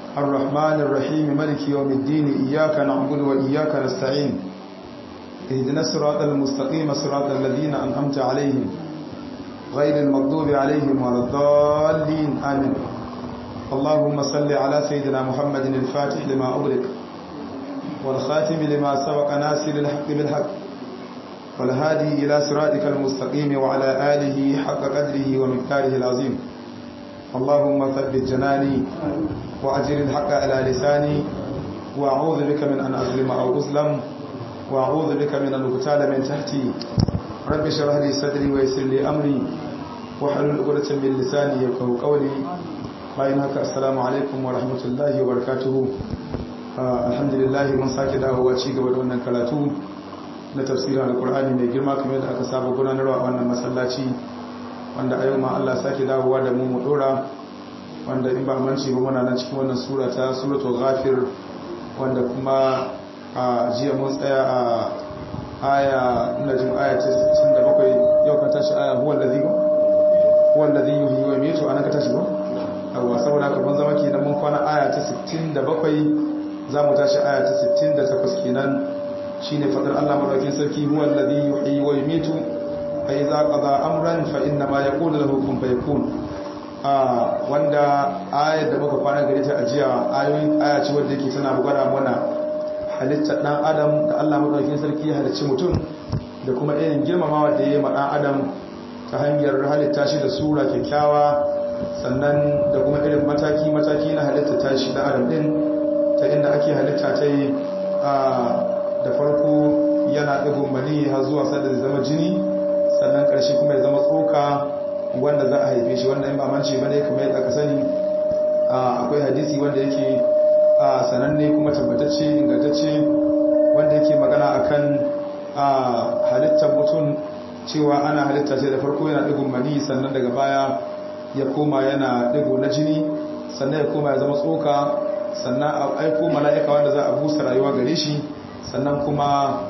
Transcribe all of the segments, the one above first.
الرحمن الرحيم ملك يوم الدين إياك نعبد وإياك نستعين اهدنا الصراط المستقيم صراط الذين أنعمت عليهم غير المغضوب عليهم ولا الضالين آمين اللهم صل على سيدنا محمد الفاتح لما أغلق والخاتم لما سبق ناصر الحق بالحق والهادي إلى صراطك المستقيم وعلى آله حق قدره ومقداره العظيم اللهم ثبت جناني وأجر الحق على لساني وأعوذ بك من أن أظلم أو أظلم وأعوذ بك من أن أغتال من تحتي رب اشرح لي صدري ويسر لي أمري واحلل عقدة من لساني يفقهوا قولي bayan haka assalamu alaikum wa rahmatullahi wa barakatuhu alhamdulillah mun sake dawowa ci gaba da wannan karatu na tafsirin alkur'ani mai girma kamar yadda aka saba gudanarwa a wannan masallaci wanda a yau ma Allah sake dawowa da mu mu dora wanda in ba manci ba muna nan cikin wannan sura ta suratul ghafir wanda kuma a jiya mun tsaya a aya ina jin aya ta 67 yau ka tashi aya huwa allazi huwa allazi yuhyi wa yumiitu anan ka tashi ba yawa saboda haka mun zama kenan mun kwana aya ta 67 za mu tashi aya ta 68 kenan shine fadar Allah madaukakin sarki huwa alladhi yuhyi wa yumiitu fa idza qada amran fa inna ma yaqulu lahu kun fayakun ah wanda ayar da muka kwana gare ta ajiya ayoyi aya ce wanda yake tana bugara mana halittar dan adam da Allah madaukakin sarki ya halicci mutum da kuma irin girmamawa da ya yi ma dan adam ta hanyar halitta shi da sura kyakkyawa sannan da kuma irin mataki-mataki na halitta ta shi da adam din ta inda ake halitta ta yi da farko yana ɗigon mani har zuwa sanda zai zama jini sannan ƙarshe kuma ya zama tsoka wanda za a haife shi wanda in ba mance ba ne kamar yadda ka sani akwai hadisi wanda yake sananne kuma tabbatacce ingantacce wanda yake magana akan halittar mutum cewa ana halitta ce da farko yana ɗigon mani sannan daga baya ya koma yana digo na jini sannan ya koma ya zama tsoka sannan a aiko mala'ika wanda za a busa rayuwa gare shi sannan kuma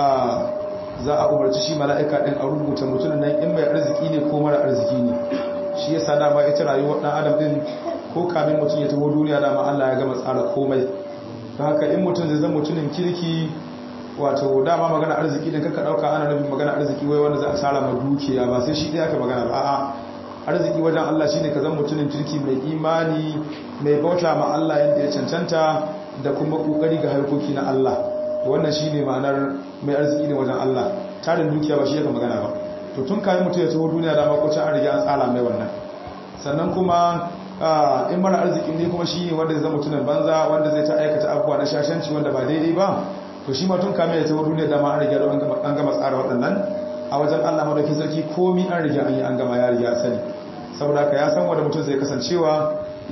za a umarci shi mala'ika ɗin a rubuta mutumin nan in mai arziki ne ko mara arziki ne shi ya sada ma ita rayuwar ɗan adam ɗin ko kamin mutum ya taho duniya dama Allah ya gama tsara komai ta haka in mutum zai zama mutumin kirki wato dama magana arziki ɗin kaka ɗauka ana nufin magana arziki wai wanda za a tsara ma dukiya ba sai shi ɗaya aka magana ba a'a arziki wajen Allah shine ka zama mutumin kirki mai imani mai bauta ma Allah yadda ya cancanta da kuma kokari ga harkoki na Allah wannan shine ma'anar mai arziki ne wajen Allah tarin dukiya ba shi yake magana ba to tun kayan mutum ya taho duniya da makocin an riga an tsara mai wannan sannan kuma in mara arziki ne kuma shi wanda zai zama mutumin banza wanda zai ta aikata abubuwa na shashanci wanda ba daidai ba to shi ma tun kayan ya taho duniya da ma an riga an gama tsara waɗannan a wajen Allah madaukin sarki komi an riga an yi an gama ya riga sani saboda haka ya san wanda mutum zai kasancewa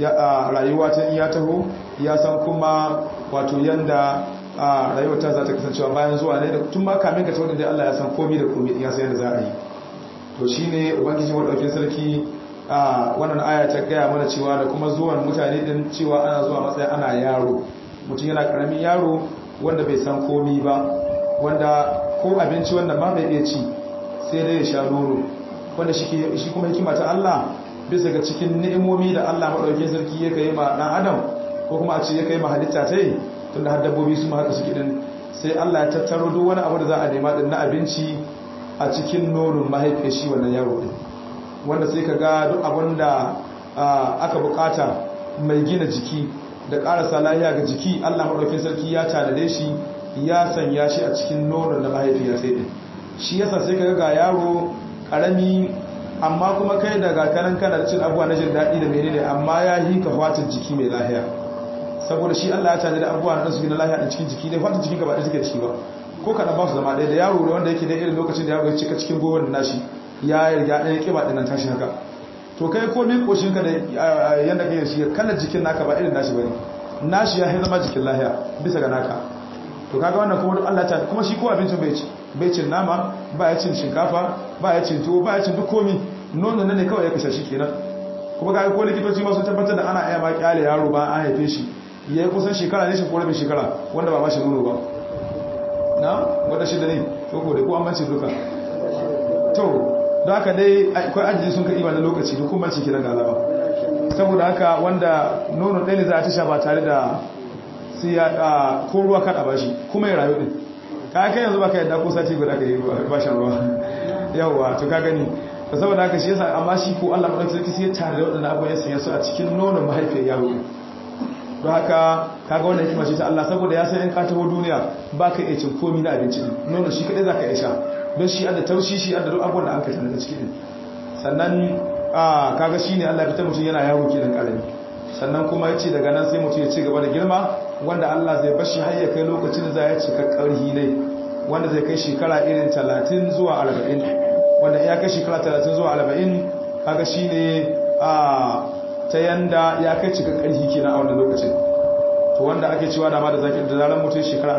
a rayuwa ta iya taho ya san kuma wato yanda rayuwar ta za ta kasancewa bayan zuwa ne da tun ma kamin ka tawo da Allah ya san komi da komi ya san yanda za a yi to shine ubangiji madaukin sarki a wannan aya ta gaya mana cewa da kuma zuwan mutane din cewa ana zuwa matsayin ana yaro mutum yana karamin yaro wanda bai san komi ba wanda ko abinci wanda ba bai iya ci sai dai ya sha nono wanda shi kuma hikima ta Allah bisa ga cikin ni'imomi da Allah maɗaukin sarki ya kai ma ɗan adam ko kuma a ce ya kai ma halitta ta yi tun da har dabbobi su ma haka suke din sai Allah ya tattaro duk wani abu da za a nema din na abinci a cikin nonon mahaifiyar shi wannan yaro din wanda sai ka ga duk abin da aka bukata mai gina jiki da ƙarasa lahiya ga jiki Allah maɗaukin sarki ya tanade shi ya sanya shi a cikin nonon na mahaifiyar sai din shi yasa sai ka ga yaro karami amma kuma kai daga kanan kana da cin abuwa na jin daɗi da menene amma ya yi ka fatin jiki mai lahiya saboda shi Allah ya tare da abuwa na su na lahiya a cikin jiki ne fatin jikin ka ba ɗaya take da shi ba ko kana ba su zama ɗaya da yaro da wanda yake da irin lokacin da yaro ya cika cikin gowar da nashi ya riga ɗaya ƙiba ɗin nan tashi haka to kai ko min koshin ka da yanda kai shi kalar jikin naka ba irin nashi bane nashi ya zama jikin lahiya bisa ga naka to kaga wannan kuma duk Allah ta kuma shi ko abincin bai ci bai cin nama ba ya cin shinkafa ba ya cin tuwo ba ya cin duk komi nono ne kawai ya kashe shi kenan kuma kaga ko likitoci ma sun tabbatar da ana iya ma kyale yaro ba an haife shi ya yi kusan shekara ne shi ko rabin shekara wanda ba ba shi nono ba na wata shida ne ko ko da ko an bance duka to don haka dai akwai ajiye sun kai na lokaci duk kuma ciki na galaba saboda haka wanda nono ɗaya ne za a tasha ba tare da sai ya ko ruwa kada ba shi kuma ya rayu din ka kai yanzu baka yadda ko sati guda ka yi ba shan ruwa yawwa to ka gani da saboda haka shi yasa amma shi ko Allah madaukakin sarki sai ya tare da wadannan abubuwan ya sanya su a cikin nonon mahaifiyar yaro don haka kaga wannan hikima ce ta Allah saboda ya san in ka taho duniya baka iya cin komai na abinci din nono shi kadai zaka iya sha don shi adda taushi shi adda duk abubuwan da an ka tana da cikin sannan a kaga shine Allah ya fitar mutum yana yawo kenan karami sannan kuma yace daga nan sai mutum ya ci gaba da girma wanda Allah zai bashi har ya kai lokacin da za ya cika karhi ne wanda zai kai shekara irin 30 zuwa 40 wanda ya kai shekara 30 zuwa 40 kaga shine a ta yanda ya kai cika karhi kenan a wannan lokacin to wanda ake cewa da ma da zaki da zaran mutum shekara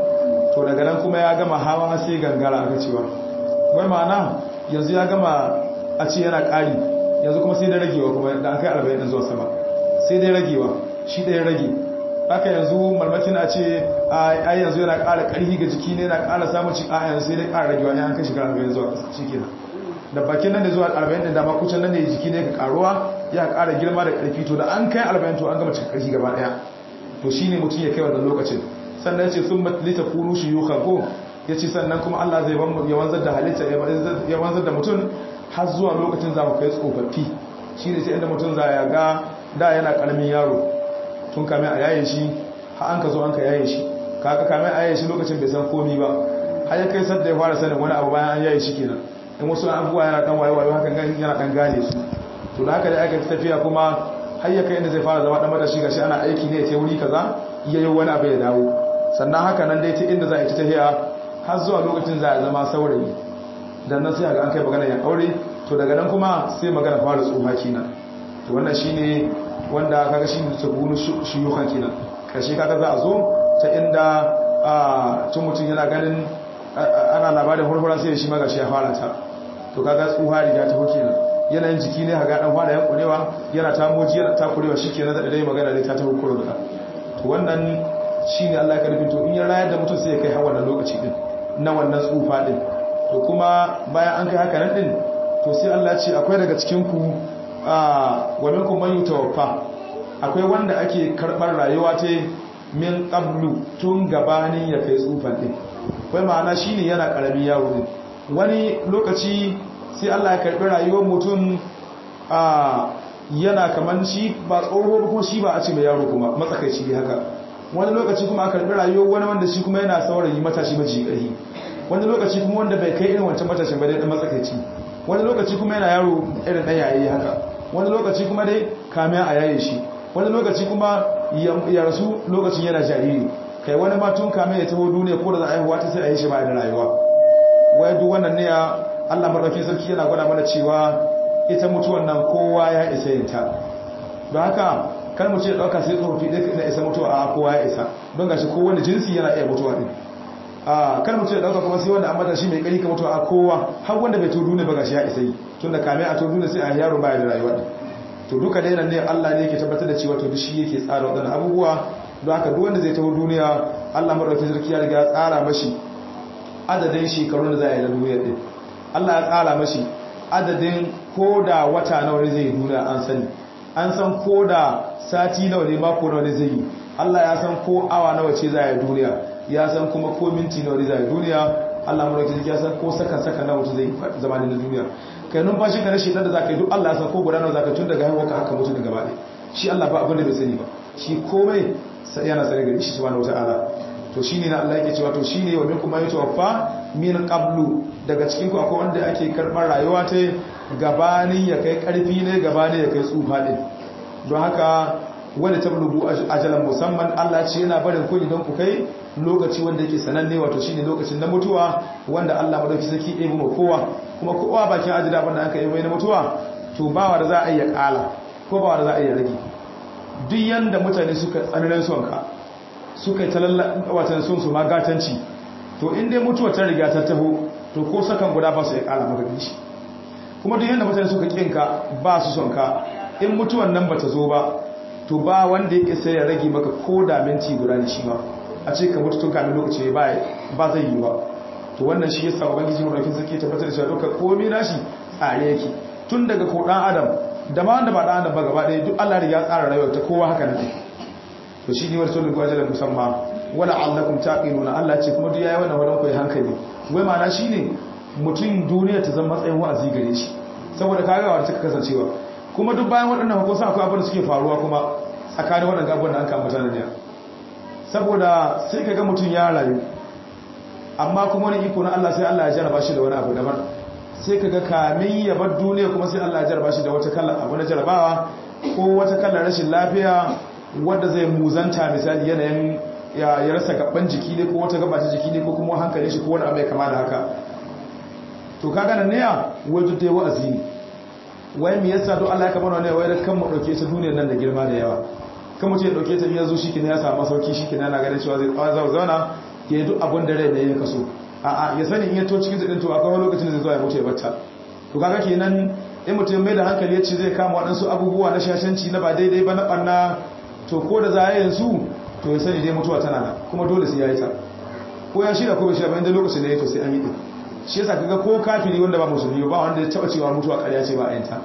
40 to daga nan kuma ya gama hawa sai gangara aka cewa wai ma'ana yanzu ya gama a ce yana ƙari yanzu kuma sai dai ragewa kuma da an kai 40 zuwa sama sai dai ragewa shi ɗaya rage haka yanzu malmakin a ce a yanzu yana ƙara ƙarfi ga jiki ne yana ƙara samun ci a yanzu sai dai ƙara ragewa ya an kai shekara 40 zuwa shi kenan da bakin nan da zuwa 40 din dama kucin nan ne jiki ne ka karuwa ya ƙara girma da ƙarfi to da an kai 40 to an gama cika ƙarfi gaba ɗaya to shine mutum ya kai wannan lokacin sannan ya ce sun matlita kunu shi yuka ko ya ce sannan kuma Allah zai ya wanzar da halitta ya wanzar da mutum har zuwa lokacin za mu kai tsofaffi shi ne sai inda mutum za ya ga da yana karamin yaro tun kame a yayin shi har an ka zo an ka yayin shi kaka kame a yayin shi lokacin bai san komi ba har ya kai sadda ya fara sanin wani abu bayan an yayin shi kenan in wasu abubuwa yana dan wayo wayo hakan gani yana dan gane su to da haka da aka tafiya kuma har ya kai inda zai fara zama dan matashi gashi ana aiki ne ya wuri kaza iya yi wani abu ya dawo sannan haka nan dai ta inda za a yi ta tafiya har zuwa lokacin za a zama saurayi dan nan sai ga an kai magana ya aure to daga nan kuma sai magana fara tsoha kenan to wannan shine wanda kaga shine sabunu shuyukan kenan karshe kaga za a zo ta inda a tun mutum yana ganin ana labarin hurhura sai shi maga shi ya fara ta to kaga tsuha riga ta hoke nan yanayin jiki ne haga dan fara yankurewa yana ta moji yana ta kurewa shikenan da dai magana ne ta ta hukuro da to wannan shine Allah ya karfin to in ya rayar da mutum sai ya kai har wannan lokaci din na wannan tsufa din to kuma bayan an kai haka nan din to sai Allah ce akwai daga cikin ku wa minkum man yutawaffa akwai wanda ake karbar rayuwa ta min qablu tun gabanin ya kai tsufan din kai ma'ana shine yana karamin yaro din wani lokaci sai Allah ya karbi rayuwar mutum yana kaman shi ba tsoho ko shi ba a ce mai yaro kuma matsakaici ne haka wani lokaci kuma aka karbi rayuwar wani wanda shi kuma yana saurayi matashi maji ƙarfi wani lokaci kuma wanda bai kai irin wancan matashin ba dai dan matsakaici wani lokaci kuma yana yaro irin ɗan yayi haka wani lokaci kuma dai kamiya a yaye shi wani lokaci kuma ya rasu lokacin yana jariri kai wani ma tun kamiya ya taho duniya ko da za a haihuwa ta sai a yi shi ba da rayuwa wai duk wannan ne Allah madaukakin sarki yana gwada mana cewa ita mutuwan nan kowa ya isa yin ta don haka kar mu ce dauka sai tsofaffi ɗaya na isa mutuwa a kowa ya isa don gashi kowane jinsi yana iya mutuwa din a kar mu ce dauka kuma sai wanda an mata shi mai kari ka mutuwa a kowa har wanda bai to duniya ba gashi ya isa yi tunda kame a to duniya sai a yaro baya da rayuwa din to duka dai nan ne Allah ne yake tabbatar da cewa to duk shi yake tsara wadannan abubuwa don haka duk wanda zai taho duniya Allah madaukakin sarki ya riga ya tsara mashi adadin shekarun da za a yi na duniya din Allah ya tsara mashi adadin koda wata nawa ne zai yi duniya an sani an san koda sati nawa ne mako nawa ne zai yi Allah ya san ko awa nawa ce za a yi duniya ya san kuma ko minti nawa ne za a yi duniya Allah mu rake ya san ko saka saka nawa ce zai yi zamanin na duniya kai numfashi ka na shekar da zaka yi duk Allah ya san ko guda nawa zaka tun daga haihuwa ka haka mutu daga baya shi Allah ba abin da bai sani ba shi komai yana sane gari shi subhanahu wataala to shine na Allah yake cewa to shine wa minkum man yatawaffa min qablu daga cikin ku akwai wanda ake karbar rayuwa ta gabanin ya kai karfi ne gabanin ya kai tsufa din don haka wanda tablugu ajalan musamman Allah ce yana barin ku idan ku kai lokaci wanda yake sananne wato shine lokacin na mutuwa wanda Allah madauki saki ɗebi ma kowa kuma kowa bakin ajira banda aka yi mai na mutuwa to bawa da za a iya kala ko bawa da za a iya rage duk yanda mutane suka tsananin sonka suka yi talalla watan sun su magatanci to in dai mutuwa ta riga ta taho to ko sakan guda ba su ya kala maka shi kuma duk yanda mutane suka kinka ba su son ka in mutuwan nan bata zo ba to ba wanda ya isa ya rage maka ko da minti guda ne shi ba a ce ka mutu tun kamin lokaci ba ba zai yi ba to wannan shi yasa ubangiji mu daukin sarki tabbatar da cewa duka komai nashi tsare yake tun daga ko dan adam da ma wanda ba da adam ba gaba ɗaya duk Allah ya tsara rayuwar ta kowa haka ne to shi ne wani sulhu gwaje da musamman wala allakum taqiluna Allah ce kuma duk yayi wannan wadan koyi hankali wai ma'ana shine mutum duniya ta zama matsayin wa'azi gare shi saboda kaga wa ta kasancewa kuma duk bayan waɗannan hukusa akwai abin da suke faruwa kuma tsakanin waɗannan abubuwan da an kama mutane ne saboda sai kaga mutum ya rayu amma kuma wani iko na Allah sai Allah ya jarraba shi da wani abu daban sai kaga kamin ya bar duniya kuma sai Allah ya jarraba shi da wata kallon abu na jarrabawa ko wata kallon rashin lafiya wanda zai muzanta misali yanayin ya rasa gaban jiki ne ko wata gaba ta jiki ne ko kuma hankali shi ko wani abu mai kama da haka to kaga nan ne ya wajen dai wa'azi ne wai me yasa don Allah ya kamar wani wai da kan mu dauke ta duniyar nan da girma da yawa kan mutum ya dauke ta ya zo shi ya samu sauki shi na ganin cewa zai tsawon zauna ya yi duk abin da rai ne ya kaso a'a ya sani in ya to cikin zadin to akwai lokacin da zai zo ya mutu ya bata to kaga kenan in mutum mai da hankali ya ce zai kama waɗansu abubuwa na shashanci na ba daidai ba na ɓanna to ko da za a yanzu to ya sani dai mutuwa tana nan kuma dole sai ya yi ta ko ya shirya ko bai shirya ba inda lokacin da ya to sai an yi ɗin shi yasa kaga ko kafiri wanda ba musulmi ba wanda ya taba cewa mutuwa ƙarya ce ba a yanta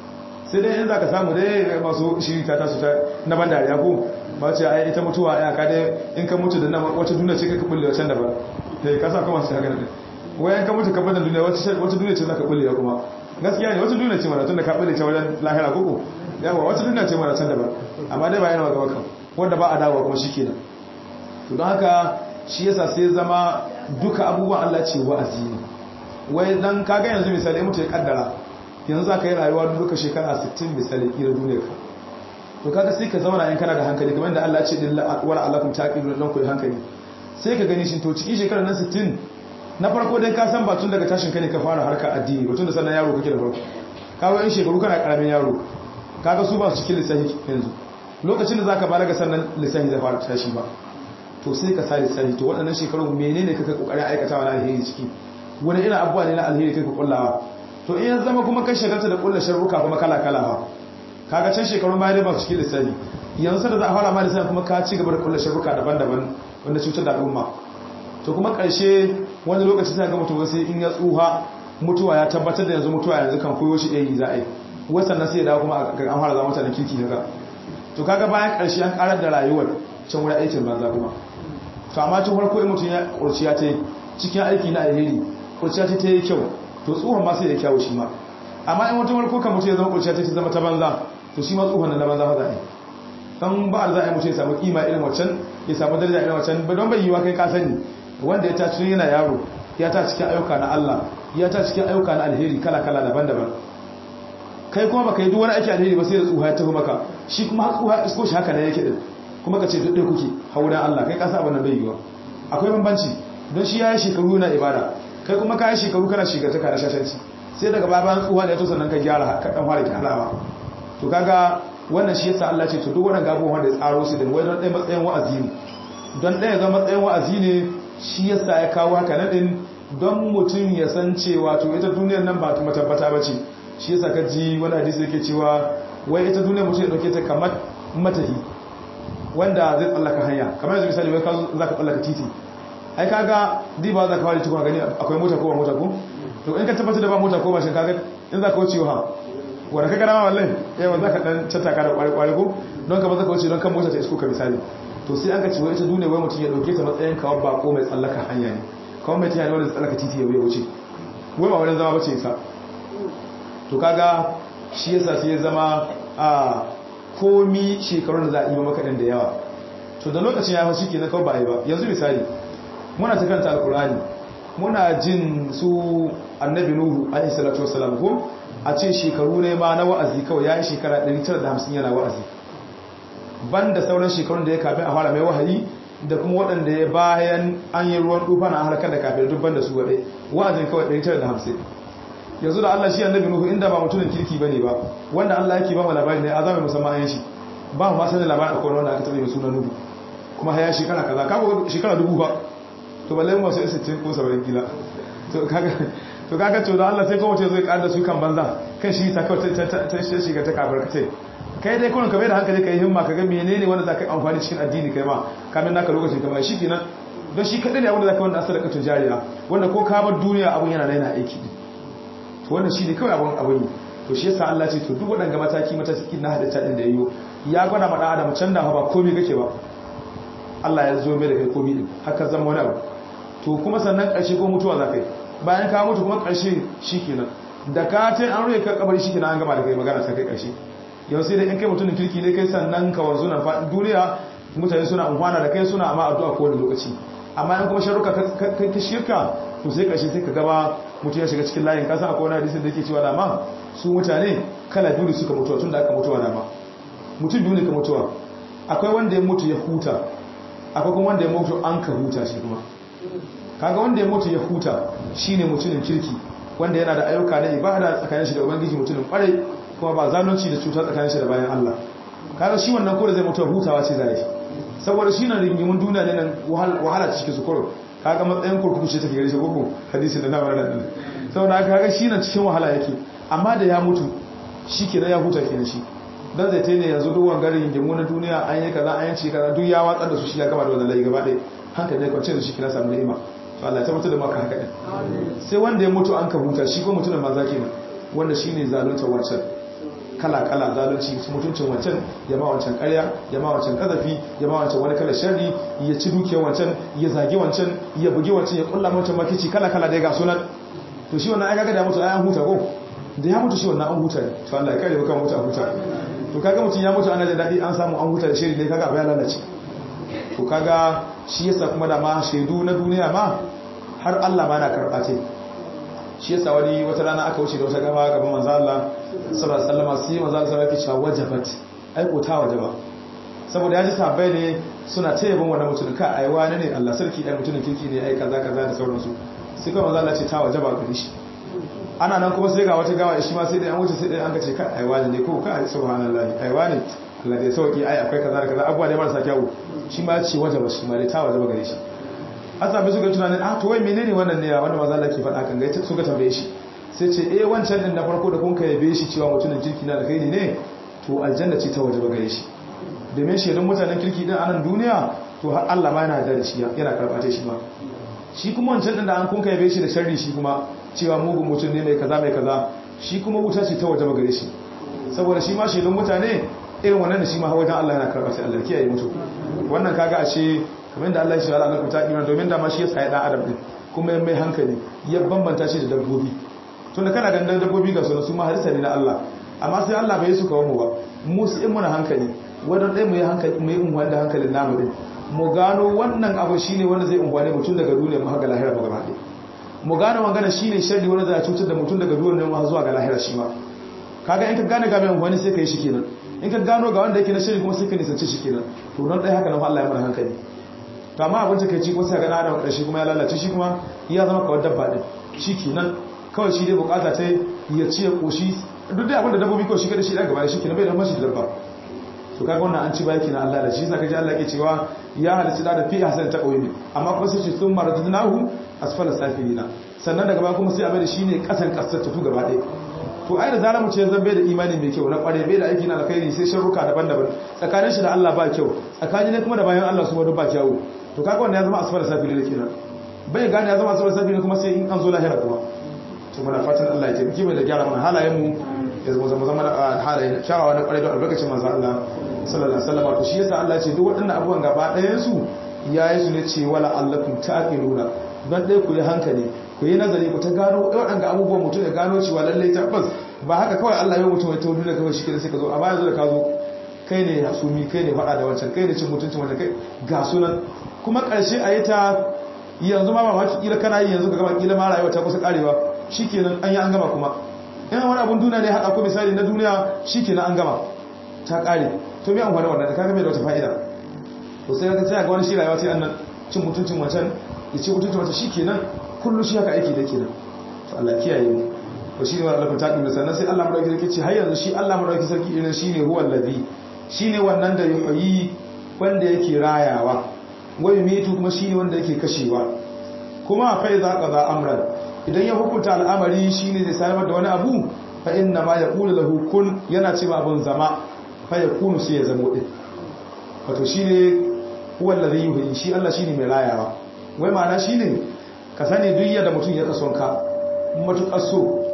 sai dai in zaka samu dai masu shiri ta tasu ta na ban dariya ko ba ce ai ita mutuwa ya ka dai in ka mutu da nan wata duniya ce ka bulle wacan da ba sai ka sa kuma sai haka ne wai in ka mutu ka bada duniya wata wata duniya ce zaka bulle kuma gaskiya ne wata duniya ce mana tunda ka bulle ta wajen lahira koko yawa wata duniya ce mana can da ba amma dai ba yana gaba kan wanda ba a dawo kuma shikenan to don haka shi yasa sai zama duka abubuwan Allah ce wa'azi ne wai dan kaga yanzu misali mutu ya kaddara yanzu za ka yi rayuwa duka shekara 60 misali kira duniyar ka to kaga sai ka zauna in kana da hankali kamar da Allah ce din wala alakum taqilu dan koyi hankali sai ka gani shi to cikin shekarar nan 60 na farko dai ka san ba tun daga tashin kai ne ka fara harka addini ba tun da sannan yaro kake da farko kaga in shekaru kana karamin yaro kaga su ba su cikin lissafi yanzu lokacin da zaka balaga sannan lissafi zai fara tashi ba to sai ka sa lissafi to waɗannan shekaru menene kake kokarin aikatawa na alheri ciki wani irin abubuwa ne na alheri kai ka kullawa to in ya zama kuma kai shagarta da kulla sharruka kuma kala kala ba kaga can shekarun baya dai ba su cikin lissafi yanzu da za a fara ma lissafi kuma ka ci gaba da kulla sharruka daban-daban wanda cutar da al'umma to kuma karshe wani lokaci sai ga mutum sai in ya tsuha mutuwa ya tabbatar da yanzu mutuwa yanzu kan koyo shi ɗaya za a yi wasan nan sai ya dawo kuma an fara zama mutanen kirki kaga to kaga bayan karshe an karar da rayuwar can wurin aikin banza kuma to amma tun farko in mutum ya kurciya ta yi cikin aiki na alheri kurciya ta yi kyau to tsohon ma sai ya kyawu shi ma amma in wata warko kan mutum ya zama kurciya ta zama ta banza to shi ma tsohon na banza za a yi dan ba za a yi mutum ya samu kima irin waccan ya samu daraja irin waccan don bai yiwa kai ka sani wanda ya tashi yana yaro ya ta cikin ayyuka na Allah ya ta cikin ayyuka na alheri kala kala daban-daban kai kuma baka yi duk wani aiki alheri ba sai da tsuha ya tafi maka shi kuma har tsuha isko shi haka ne yake din kuma ka ce duk ɗaya kuke hauren Allah kai kasa abin nan bai yiwa akwai bambanci don shi ya yi shekaru na ibada kai kuma ka yi shekaru kana shigarta ka da shashanci sai daga baban tsuwa da ya to sannan ka gyara ka dan fara kyalawa to kaga wannan shi yasa Allah ce to duk wannan gabo wanda ya tsaro su da wai don ɗaya matsayin wa'azi ne don ɗaya zama matsayin wa'azi ne shi yasa ya kawo haka nan din don mutum ya san cewa to ita duniyar nan ba ta matabbata ba ce shi yasa ka ji wani hadisi yake cewa wai ita duniyar mutum ya dauke ta kamar matahi wanda zai tsallaka hanya kamar yanzu misali wai ka za ka tsallaka titi ai kaga di ba za ka fara tukuna gani akwai mota ko ba mota ko to in ka tabbatar da ba mota ko ba shin kaga in za ka wuce ha wanda ka gana wallahi yawa za ka dan cattaka da kwari kwari ko don ka ba za ka wuce don kan mota ta isko ka misali to sai an ka ce wai ita duniya wai mutum ya dauke ta matsayin kawar bako mai tsallaka hanya ne kawai mai tiyani wanda tsallaka titi ya wuce wai ba wani zama bace sa to kaga shi yasa sai ya zama a komi shekarun da za a yi maka da yawa to da lokacin ya hau shi ke na kawai ba a yi ba yanzu misali muna ta kanta alkurani muna jin su annabi nuhu alaihi salatu wassalam ko a ce shekaru ne ma na wa'azi kawai ya yi shekara 950 yana wa'azi banda sauran shekarun da ya kafin a fara mai wahayi da kuma waɗanda ya bayan an yi ruwan dufa na harkar da kafin dubban da su waɗai wa'azin kawai 950 yanzu da Allah shi annabi nuhu inda ba mutumin kirki bane ba wanda Allah yake ba mu labari ne a zamanin musamman yan shi ba mu ma sanin labarin akwai wanda aka taɓa mai suna nuhu kuma haya shekara kaza ka shekara dubu ba to balle mu wasu 60 ko 70 kila to kaga to kaga to da Allah sai kuma ce zai kada su kan banza kan shi ta kawai ta shiga ta kafar kace kai dai kullun ka bai da hankali kai himma kaga menene wanda zaka amfani cikin addini kai ma kamin naka lokacin kamar shi kenan don shi kadai ne abin da zaka wanda asara tujariya wanda ko ka bar duniya abun yana yana aiki to wannan shi ne kawai abun abun to shi yasa Allah ce to duk waɗanga mataki mataki na halitta din da yayo ya gwada ma dan adam can da ba komai kake ba Allah ya zo mai da kai komai din haka zama wani abu to kuma sannan ƙarshe ko mutuwa za kai bayan ka mutu kuma ƙarshe shikenan da ka ce an rufe ka kabari shikenan an gama da kai magana ta kai ƙarshe yau sai da in kai mutumin kirki ne kai sannan ka wanzu nan faɗin duniya mutane suna amfana da kai suna amma addu'a kowane lokaci amma in kuma sharuka kai ta shirka to sai ƙarshe sai ka gaba mutu ya shiga cikin layin kasa akwai wani hadisin da yake cewa dama su mutane kala biyu suka mutuwa tun da aka mutuwa dama mutum biyu ne ka mutuwa akwai wanda ya mutu ya huta akwai kuma wanda ya mutu an ka huta shi kuma kaga wanda ya mutu ya huta shine mutumin kirki wanda yana da ayyuka na ibada tsakanin shi da ubangiji mutumin kwarai kuma ba zalunci da cuta tsakanin shi da bayan Allah kaga shi wannan ko da zai mutu hutawa ce zai saboda shi na rigimin duniya ne nan wahala cikin su kuro kaga matsayin kurkuku ce take gare shi koko hadisi da na wannan din saboda haka kaga shi na cikin wahala yake amma da ya mutu shi kenan ya huta kenan shi dan zai tene yanzu duk wangarin rigimu na duniya an yi kaza an yi kaza duk ya watsar da su shi ya gaba da wannan layi gaba ɗaya hankali ne kwance da shi kina samu ni'ima to Allah ya tabbatar da maka haka din sai wanda ya mutu an ka huta shi ko mutumin maza kenan wanda shine zalunta wancan kala kala zalunci mutuncin wancan ya ma wancan ƙarya ya ma wancan kazafi ya ma wancan wani kala sharri ya ci dukiyar wancan ya zagi wancan ya bugi wancan ya kulla wancan makici kala kala dai ga sunan to shi wannan ai kaga da mutu ai an huta ko da ya mutu shi wannan an huta ne to Allah ya kare maka mutu a huta to kaga mutun ya mutu ana da dadi an samu an huta da shiri dai kaga abu ya lalace to kaga shi yasa kuma da ma shaidu na duniya ma har Allah ma na karɓa ce shi yasa wani wata rana aka wuce da wata gaba gaban manzo Allah sallallahu alaihi wasallam sai manzo Allah sallallahu alaihi wasallam wajabat ai ko ta wajaba saboda ya ji sahabbai ne suna ta yabon wannan mutum ka ai wani ne Allah sarki dan mutumin kirki ne ai kaza kaza da sauransu sai kuma manzo Allah ce ta wajaba gare shi ana nan kuma sai ga wata gawa shi ma sai dai an wuce sai dai an kace ka ai wani ne ko ka subhanallahi ai wani Allah da sauki ai akwai kaza da kaza abuwa da marasa kyawu shi ma ce wajaba shi ma dai ta wajaba gare shi asabi suka tunanin ah to wai menene wannan ne wanda maza Allah ke faɗa kan gaita suka tambaye shi sai ce eh wancan din na farko da kun kai yabe shi cewa mutumin kirki na da kai ne to aljanna ce ta wajaba gare shi domin shaidan mutanen kirki din a nan duniya to har Allah ma yana da shi yana karbata shi ma shi kuma wancan din da an kun kai yabe shi da sharri shi kuma cewa mugun mutum ne mai kaza mai kaza shi kuma wuta ce ta wajaba gare shi saboda shi ma shaidan mutane irin wannan da shi ma wajen Allah yana karɓa sai Allah kiyaye mutu wannan kaga a ce kamar da Allah ya shi Allah ta iman domin da ma shi ya sai dan adam din kuma mai hankali ya bambanta shi da dabbobi tun da kana ganin dabbobi ga sunan su ma harisa ne na Allah amma sai Allah bai su kawo mu ba mu su in muna hankali wannan dai mu yi hankali mu yi unwan da hankalin namu din mu gano wannan abu shine wanda zai unwane mutum daga duniya mu ga lahira ba gaba ɗaya mu gano magana shine sharri wanda zai cutar da mutum daga duniya mu zuwa ga lahira shi ma kaga in ka gane ga mai unwani sai ka yi shi kenan in ka gano ga wanda yake na shiri kuma sai ka nisance shi kenan to nan dai haka nan Allah ya mana hankali to amma abin take ci kuma sai ga na da shi kuma ya lalace shi kuma ya zama kawai dabba din shi kenan kawai shi dai bukata ta ya ci ya koshi duk dai abin da dabbobi kawai shi kada shi da gaba shi kenan bai da mashi da dabba to kaga wannan an ci baki na Allah da shi saka ji Allah ke cewa ya halitta da fi hasan ta kauye amma kuma sai ce sun maradnahu asfala safilina sannan daga baya kuma sai abin da shine kasan kasar tu gaba ɗaya to ai da zarar mu ce zan bai da imani mai kyau na kware bai da aiki na alkhairi sai sharruka daban-daban tsakanin shi da Allah ba kyau tsakanin ne kuma da bayan Allah su ma ba kyau to kaga wannan ya zama asfala safili ne kenan bai gane ya zama asfala safili kuma sai in an zo lahira kuma to muna fatan Allah ya tabbaki mai da gyara mana halayen mu ya zama zama zama halayen kyawawa na kware da albarkacin manzo Allah sallallahu alaihi wasallam to shi yasa Allah ya ce duk waɗannan abubuwan gaba ɗayan su yayi su ne ce wala allakum taqiluna don dai ku yi hankali ku yi nazari ku ta gano waɗanda abubuwan mutum ya gano cewa lallai tabbas ba haka kawai Allah ya mutum ya ta duniya kawai shi ke sai ka zo a baya zo da ka zo kai ne hasumi kai ne faɗa da wancan kai ne cin mutuncin wancan kai ga sunan kuma ƙarshe a yi ta yanzu ma ba ma kila kana yi yanzu ka gama kila ma rayuwa ta kusa karewa shikenan an yi an gama kuma in wani abun duniya ne haɗa ko misali na duniya shikenan an gama ta ƙare to me amfani wannan da kaga bai da wata fa'ida to sai ka tsaya ga wani shi rayuwa sai annan cin mutuncin wancan ya ce mutuncin wancan shikenan kullu shi haka aiki da kenan to Allah kiyaye mu to shi ne wa Allah ta dinga sannan sai Allah madauki sarki ce har yanzu shi Allah madauki sarki irin shine huwal ladhi shine wannan da yuhyi wanda yake rayawa wai mitu kuma shine wanda yake kashewa kuma fa idza qada amran idan ya hukunta al'amari shine zai samar da wani abu fa inna ma yaqulu lahu kun yana cewa abun zama fa yakunu sai ya zamo din wato shine huwal ladhi yuhyi shi Allah shine mai rayawa wai ma'ana shine ka sani duk yadda mutum ya kason ka matuƙar so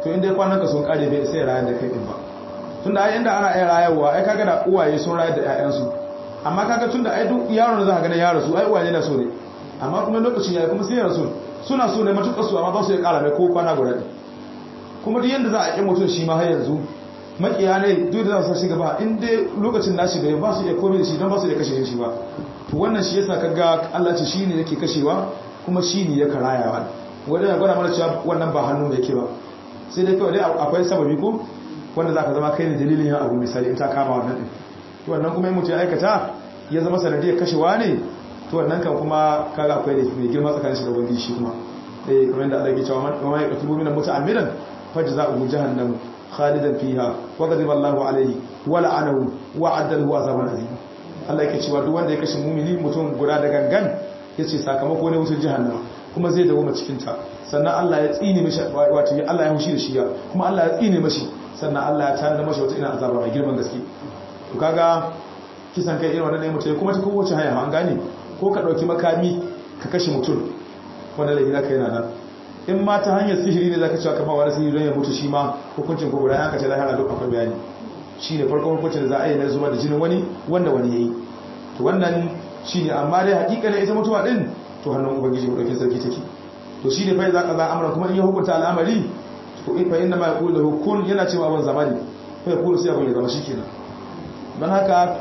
to inda ya kwanan ka sun kare bai sai rayar da kai din ba tunda ai inda ana iya rayarwa ai kaga da uwaye sun rayar da ƴaƴansu amma kaga tunda ai duk yaron da za ka ga ya rasu ai uwaye na so ne amma kuma lokacin yayi kuma sai ya rasu suna so ne matuƙar su amma ba su ya ƙara mai ko kwana guda ne kuma duk yanda za a ƙi mutum shi ma har yanzu makiya ne duk da za su shiga ba in dai lokacin nashi bai ba su iya komai da shi don ba su iya kashe shi ba to wannan shi yasa kaga Allah ce shine yake kashewa kuma shine ya karayawa wanda ya gwada mana cewa wannan ba hannu mai ke ba sai dai kawai dai akwai sababi ko wanda zaka zama kai ne dalilin yin abu misali in ta kama wannan din to wannan kuma in mutum ya aikata ya zama sanadiyar kashewa ne to wannan kan kuma kaga akwai da mai girma tsakanin shi da ubangiji shi kuma eh kamar yadda Allah ya ce wa man yaqtulu min muta'ammidan fajza'uhu jahannam khalidan fiha wa ghadiba Allahu alayhi wa la'anahu wa addalahu azaban azim Allah yake cewa duk wanda ya kashe mumini mutum guda da gangan yace sakamako ne wutar jahannama kuma zai dawo ma cikin ta sannan Allah ya tsine mishi wato Allah ya hushi da shi ya kuma Allah ya tsine mishi sannan Allah ya tana mashi wata ina azaba mai girman gaske to kaga kisan kai irin wannan ne mutum kuma ta kowace hanya an gane ko ka dauki makami ka kashe mutum wanda laifi zaka yana nan in ma ta hanyar sihiri ne zaka cewa kamar wani sihiri don ya mutu shi ma hukuncin ko guda yanka ce lahara duk akwai bayani shi ne farkon hukuncin da za a yi na zuwa da jinin wani wanda wani ya yi to wannan shi ne amma dai hakikalin ita mutuwa din to hannun ubangiji ɗaukin sarki take to shi ne fa za ka za amura kuma in ya hukunta al'amari to in fa inna ma yaqulu lahu kun yana cewa abin zamani fa yaqulu sai abin ya zama shikenan don haka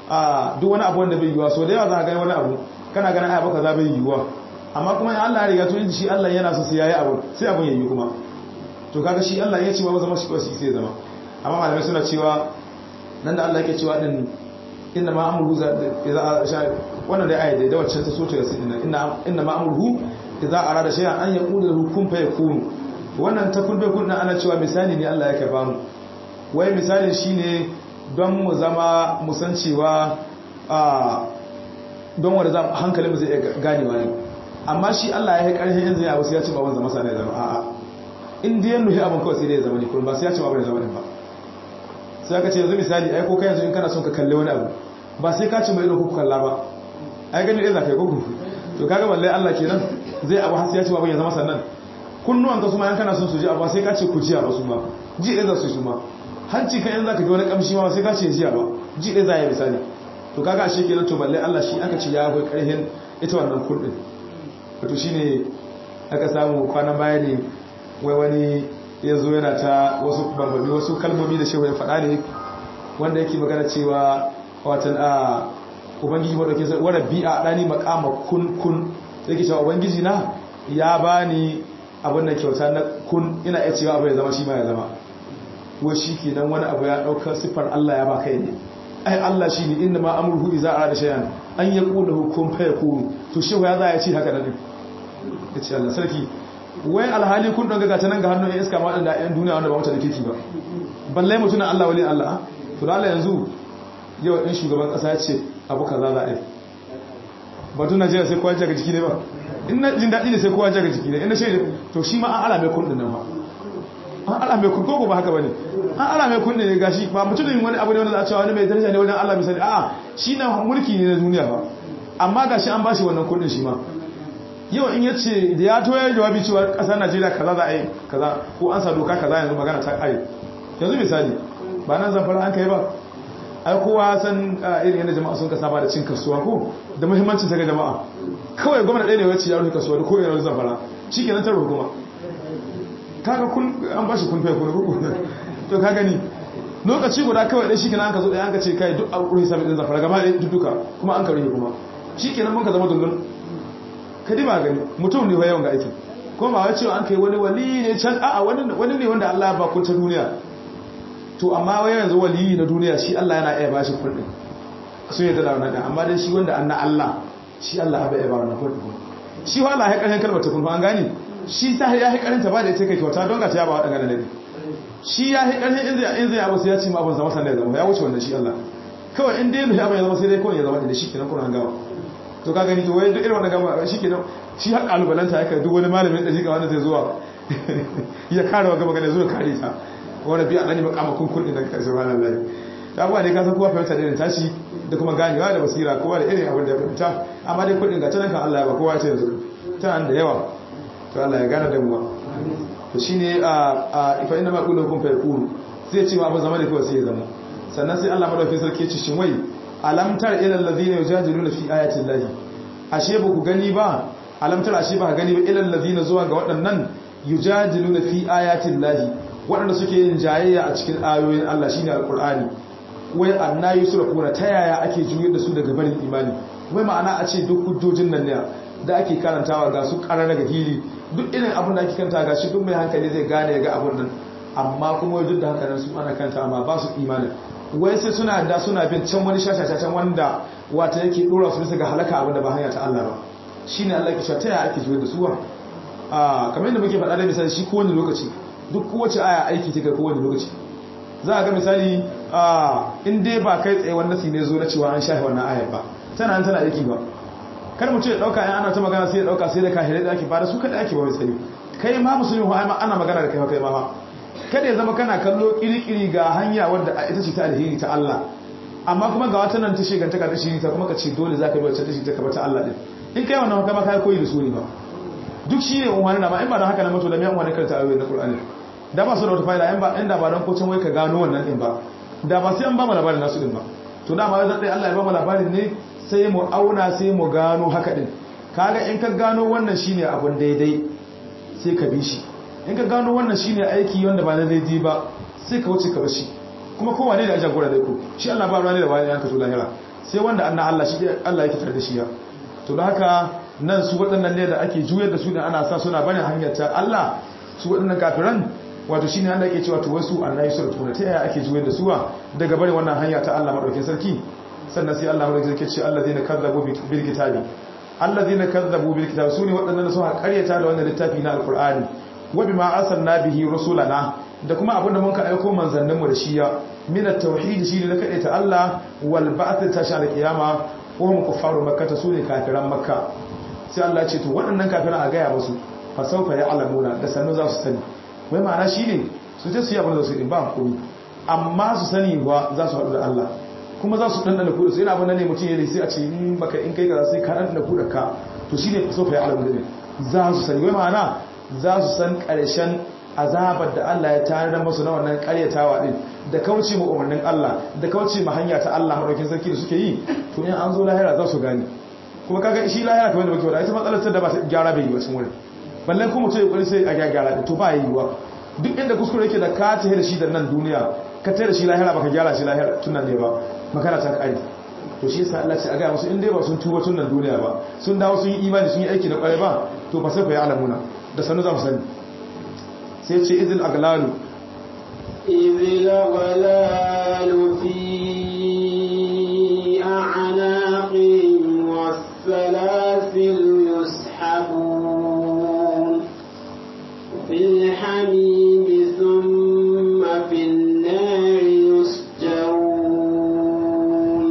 a duk wani abu wanda bai yiwuwa so da yawa za ka gani wani abu kana ganin ai baka za bai yiwuwa amma kuma in Allah ya riga to inda shi Allah yana so sai yayi abu sai abun yayi kuma to kaga shi Allah ya ce ba zama shi kawai sai zama amma malamai suna cewa nan da Allah yake cewa din inna ma amruhu idza sha wannan da ayat da wacce ta so ta yasi inna inna ma amruhu idza arada shay'an an yaqulu lahu kun fayakun wannan ta kun bai kun ana cewa misali ne Allah yake ba mu wai misali shine don mu zama mu san cewa a don wanda hankalin mu zai iya ganewa ne amma shi Allah ya yi ƙarfin yanzu ya wasu ya ce ba wanzu masa ne zama a'a in da yannu abin kawai sai dai zama ne kuma ba sai ya ce ba wani zama ne ba sai aka ce yanzu misali ai ko kai yanzu in kana son ka kalli wani abu ba sai ka ce mai ido ku kalla ba ai gani ɗaya za ka yi kuku to kaga balle Allah kenan zai abu har sai ya ce ba ya zama sannan kunnuwan ka su ma yan kana son su ji abu sai ka ce ku jiya ba su ma ji ɗaya za su yi su ma hanci kan yanzu za ka ji wani kamshi ma sai ka ce jiya ba ji ɗaya za ya misali to kaga ashe kenan to balle Allah shi aka ce ya akwai ƙarfin ita wannan kurdin wato shi ne aka samu kwanan baya ne wai wani ya zo yana ta wasu bambami wasu kalmomi da shehu ya faɗa ne wanda yake magana cewa watan a ubangiji maɗauki sai wadda bi a ɗani makama kun kun yake cewa ubangiji na ya ba ni abin da kyauta na kun ina iya cewa abu ya zama shi ma ya zama wai shi ke nan wani abu ya ɗauka siffar allah ya ba kai ne ai allah shi ne inda ma amurhu iza a da shayan an ya ƙuna hukun fa ya kunu to shehu ya za ya ci haka da ɗin ya ce Allah sarki wai alhali kun ɗan gaga ta nan ga hannun ya iska maɗin da ‘yan duniya wanda ba mutane kirki ba balle mutum na Allah wali Allah to da Allah yanzu yau ɗin shugaban ƙasa ya ce abu kaza za a yi batun Najeriya sai kowa jaga jiki ne ba in na jin daɗi ne sai kowa jaga jiki ne in na shaida to shi ma an ala mai kun ɗin nan ba an ala mai kun ko ba haka ba ne an ala mai kun ne gashi ba mutum ne wani abu ne wanda za a cewa wani mai daraja ne wajen Allah misali a'a shi na mulki ne na duniya ba amma gashi an ba shi wannan kundin shi ma yau in yace da ya toye jawabi cewa kasar Najeriya kaza za a yi kaza ko an sa doka kaza yanzu magana ta kare yanzu misali ba nan zamfara an kai ba ai kowa san irin yadda jama'a sun kasa ba da cin kasuwa ko da muhimmancin ta ga jama'a kawai gwamnati ɗaya ne wacce ya rufe kasuwa da koyar zamfara shikenan ta hukuma kaga kun an bashi kun fai kun ruku to ka gani lokaci guda kawai dai shikenan an ka zo da an ka ce kai duk an rufe sabbin din zamfara gaba ɗaya duka kuma an ka rufe kuma shikenan mun ka zama dundun kadi ba gani mutum ne yawan ga aiki ko ba wai cewa an kai wani wali ne can a'a wani wani ne wanda Allah ya ba kun ta duniya to amma wai yanzu wali na duniya shi Allah yana iya bashi kuɗi sun yadda da wannan amma dai shi wanda an na Allah shi Allah ya ba wannan kuɗi shi wa Allah ya karshen kalmar ta kun an gani shi ta ya yi karanta ba da ita kai kyauta don ga ta yaba waɗanda ne shi ya yi karshen in zai in zai abu sai ya ci ma abin zama sanda ya zama ya wuce wannan shi Allah kawai in dai ya zama sai dai kawai ya zama da shi kenan kuna gawa to ka gani to wai duk irin wannan gama shi kenan shi har kalubalanta ya kai duk wani malamin da shi ga wanda zai zuwa ya kare wa gaba gane zuwa kare ta wani biya ɗani makamakon kurɗi na ƙarshe ranar layi ta abuwa ne ka san kowa fahimta da irin tashi da kuma ganewa da basira kowa da irin abin da ya fahimta amma dai kurɗin ga tanan kan Allah ya ba kowa ce yanzu tana da yawa to Allah ya gane da muwa to shine a fa inna ma qulu kun fa yaqulu sai ce ma abu zama ne kawai sai ya zama sannan sai Allah madaukakin sarki ya ce shin wai alam tar ila allazina yujadiluna fi ayati llahi ashe ba ku gani ba alam tar ashe ba ka gani ba ila allazina zuwa ga waɗannan yujadiluna fi ayati llahi waɗanda suke yin jayayya a cikin ayoyin Allah shine alqur'ani wai anna yusrafuna ta yaya ake juyar da su daga barin imani wai ma'ana a ce duk hujjojin nan ne da ake karantawa ga su ƙarar daga fili duk irin abin da ake kanta ga shi duk mai hankali zai gane ga abin nan amma kuma duk da haka nan su ana kanta amma ba su imanin wai sai suna da suna bin can wani shashashashen wanda wata yake dora su bisa ga halaka abin da ba hanya ta Allah ba shine Allah ke cewa ta yaya ake juyar da su a kamar yadda muke faɗa da misali shi kowane lokaci duk kowace aya aiki take kowane lokaci za a ga misali in dai ba kai tsaye wannan ne zo na cewa an shafe wannan ayar ba tana tana aiki ba kar mu ce ya dauka in ana ta magana sai ya dauka sai da kahirai da ake ba da su kada ake ba mai sani kai ma musulmi ko ana magana da kai kai ma kada ya zama kana kallo kirikiri ga hanya wadda ita ce ta alheri ta Allah amma kuma ga wata nan ta shegantaka ta shiri ta kuma ka ce dole zaka bi wacce ta shi ta kaba ta Allah din in kai wannan kuma kai koyi da su ne ba duk shi ne umarni na ma in ba don haka na mato da mai umarni karanta ayoyi na Qur'ani da ba su da wata fa'ida in ba inda ba don ko can wai ka gano wannan din ba da ba sai an ba mu labarin nasu din ba to da ma zan dai Allah ya ba mu labarin ne sai mu auna sai mu gano haka din kaga in ka gano wannan shine abun daidai sai ka bi shi in ka gano wannan shine aiki wanda ba na daidai ba sai ka wuce ka bar shi kuma kowa ne da ajin gora dai ko shi Allah ba ruwa ne da bayan yanka to lahira sai wanda annan Allah shi Allah yake tare da shi ya to da haka nan su waɗannan ne da ake juyar da su da ana sa suna bane hanyar ta Allah su waɗannan kafiran wato shine Allah yake cewa to wasu Allah ya sura tuna ta yaya ake juyar da su daga bane wannan hanya ta Allah madaukakin sarki sannan sai Allah madaukakin sarki ce allazina kazzabu bil kitabi allazina kazzabu bil kitabi sune waɗannan suka karyata da wannan littafi na alqur'ani wa bima arsalna bihi rusulana da kuma abinda mun ka aiko manzannin mu da shi ya min at-tauhid shi ne na ta Allah wal ba'th ta sha al-qiyama wa hum kuffaru makkah sune kafiran makka sai Allah ya ce to waɗannan kafiran a gaya musu fa sawfa ya'lamuna da sannu za su sani wai ma'ana shine su je su yi abin da su yi ba komai amma su sani ba za su haɗu da Allah kuma za su ɗanɗana kuɗa su yana abin da ne mutum ya sai a ce in baka in kai kaza sai ka ɗanɗana kuɗa ka to shine fa sawfa ya'lamuna ne za su sani wai ma'ana za su san ƙarshen azabar da Allah ya tare da masu na wannan ƙaryatawa din da kauce ma umarnin Allah da kauce ma hanya ta Allah madaukin sarki da suke yi to in an zo lahira za su gane kuma kaga shi lahira kamar da muke wada ita matsalar ta da ba ta gyara bai yi wasu wurin ballan kuma mutum ya kokari sai a gyara da to ba yi wa duk inda kuskure yake da ka ta da shi da nan duniya ka ta da shi lahira baka gyara shi lahira tun nan ne ba makana ta kare to shi yasa Allah ce a ga musu in dai ba sun tuba tun nan duniya ba sun dawo sun yi imani sun yi aiki da kware ba to ba sai fa ya alamuna da sanu za mu sani sai ce izil aglalu izil aglalu fi a'naqihim was-salasil yushabun fil hamim thumma fil nar yusjarun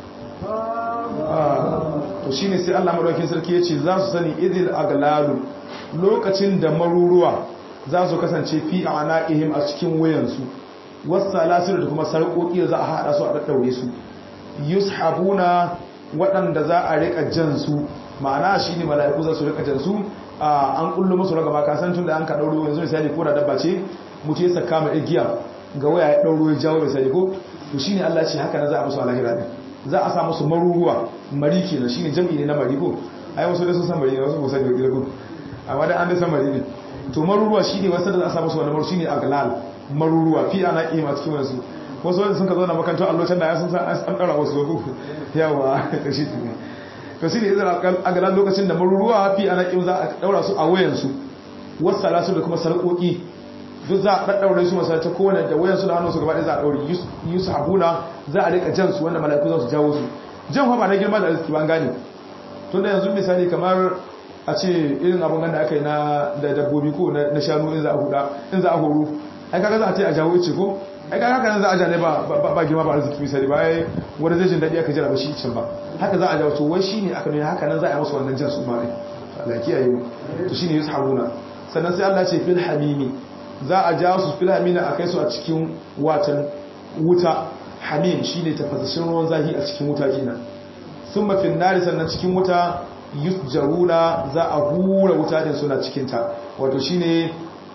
to shine sai Allah madaukakin sarki yace za su sani izil aglalu lokacin da maruruwa za su kasance fi a ana'ihim a cikin wayansu wasu lasir da kuma sarƙoƙi za a haɗa su a ɗaɗɗaure su yushabuna waɗanda za a riƙa jan su ma'ana shi ne mala'iku za su riƙa jan su an ƙullu musu raga maka san tun da an ka ɗauro yanzu misali ko da dabba ce mutu ya saka mai igiya ga waya ya ɗauro ya jawo misali ko to shi ne Allah ce haka na za a musu a lahira ɗin za a sa musu maruruwa mari kenan shi ne jam'i ne na mari ko ai wasu da sun san mari ne wasu ba san da ko amma da an da san mari ne to maruruwa shi ne wasu da za a samu su wani maru shi ne aglal maruruwa fi ana iya masu kiwon su wasu wanda sun ka zo na makantar allocin da ya sun san an ɗara wasu wasu yawa da shi ne to shi ne izin aglal lokacin da maruruwa fi ana iya za a ɗaura su a wayansu wasu salasu da kuma sarƙoƙi duk za a ɗaɗɗaure su masu ta kowane da wayansu da hannunsu gaba ɗaya za a ɗaure yusu habuna za a rika jan su wanda mala'iku za su jawo su jan ba na girma da arziki ban gane tun da yanzu misali kamar a ce irin abin ganda aka yi na da dabbobi ko na shanu in za a huda in za a horo ai kaga za a ce a jawo ce ko ai kaga haka nan za a jane ba ba girma ba arziki misali ba ai wani zai jin daɗi aka jira ba shi can ba haka za a jawo to wai shine aka nuna haka nan za a yi musu wannan jan su ma ne Allah ya kiyaye mu to shine yushabuna sannan sai Allah ce fil hamimi za a jawo su fil hamimi a kai su a cikin watan wuta hamim shine tafasashin ruwan zahi a cikin wuta kenan thumma fil nari sannan cikin wuta yusjaruna za a hura wuta din suna cikinta wato shine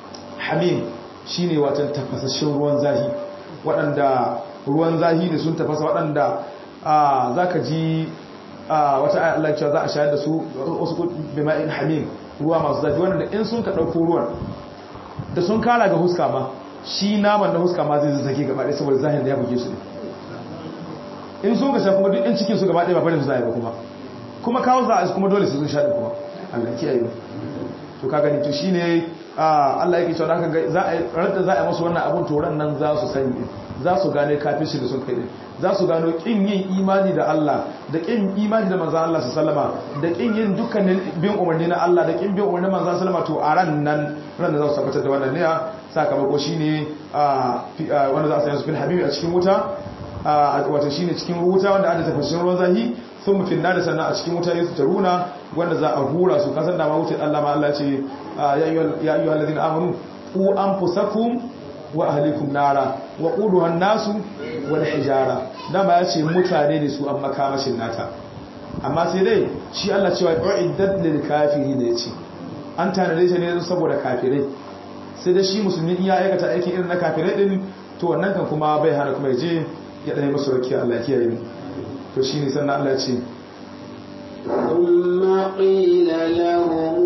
hamim shine watan tafasashin ruwan zahi waɗanda ruwan zahi ne sun tafasa waɗanda za ka ji wata ayat Allah cewa za a shayar da su wasu bima'in hamim ruwa masu zafi waɗanda in sun ka ɗauko ruwan da sun kara ga huska ma shi naman na huska ma zai zazzage gaba ɗaya saboda zahin da ya buge su ne in sun ka sha kuma duk in cikin su gaba ɗaya ba barin su zai ba kuma kuma kawo za a kuma dole su sun sha kuma Allah kiyaye to ka gani to shine Allah yake cewa haka za a rada za a masu wannan abun toran nan za su sani za su gane kafirci da sun kai za su gano kin yin imani da Allah da kin imani da manzon Allah sallama da kin yin dukkanin bin umarni na Allah da kin bin umarnin manzon sallama to a ran nan ran da za su tabbatar da wannan ne sakamako shine wanda za su yi su fil habibi a cikin wuta wato shine cikin wuta wanda aka tafashin ruwan zahi sun mufin da sannan a cikin wuta yesu taruna wanda za a hura su kasan da ma wuce Allah ma Allah ce ya ayyuha alladhina amanu qu anfusakum wa ahlikum nara wa quduha an-nasu wal hijara dama ya ce mutane ne su an makamashin nata amma sai dai shi Allah cewa uiddat lil kafirin ne ce an tanade shi ne saboda kafirai sai dai shi musulmi in ya aikata aiki irin na kafirai din to wannan kan kuma bai hana kuma ya je ya ɗaya masu rakiya Allah kiyaye mu to shi ne sannan Allah ce ثم قيل لهم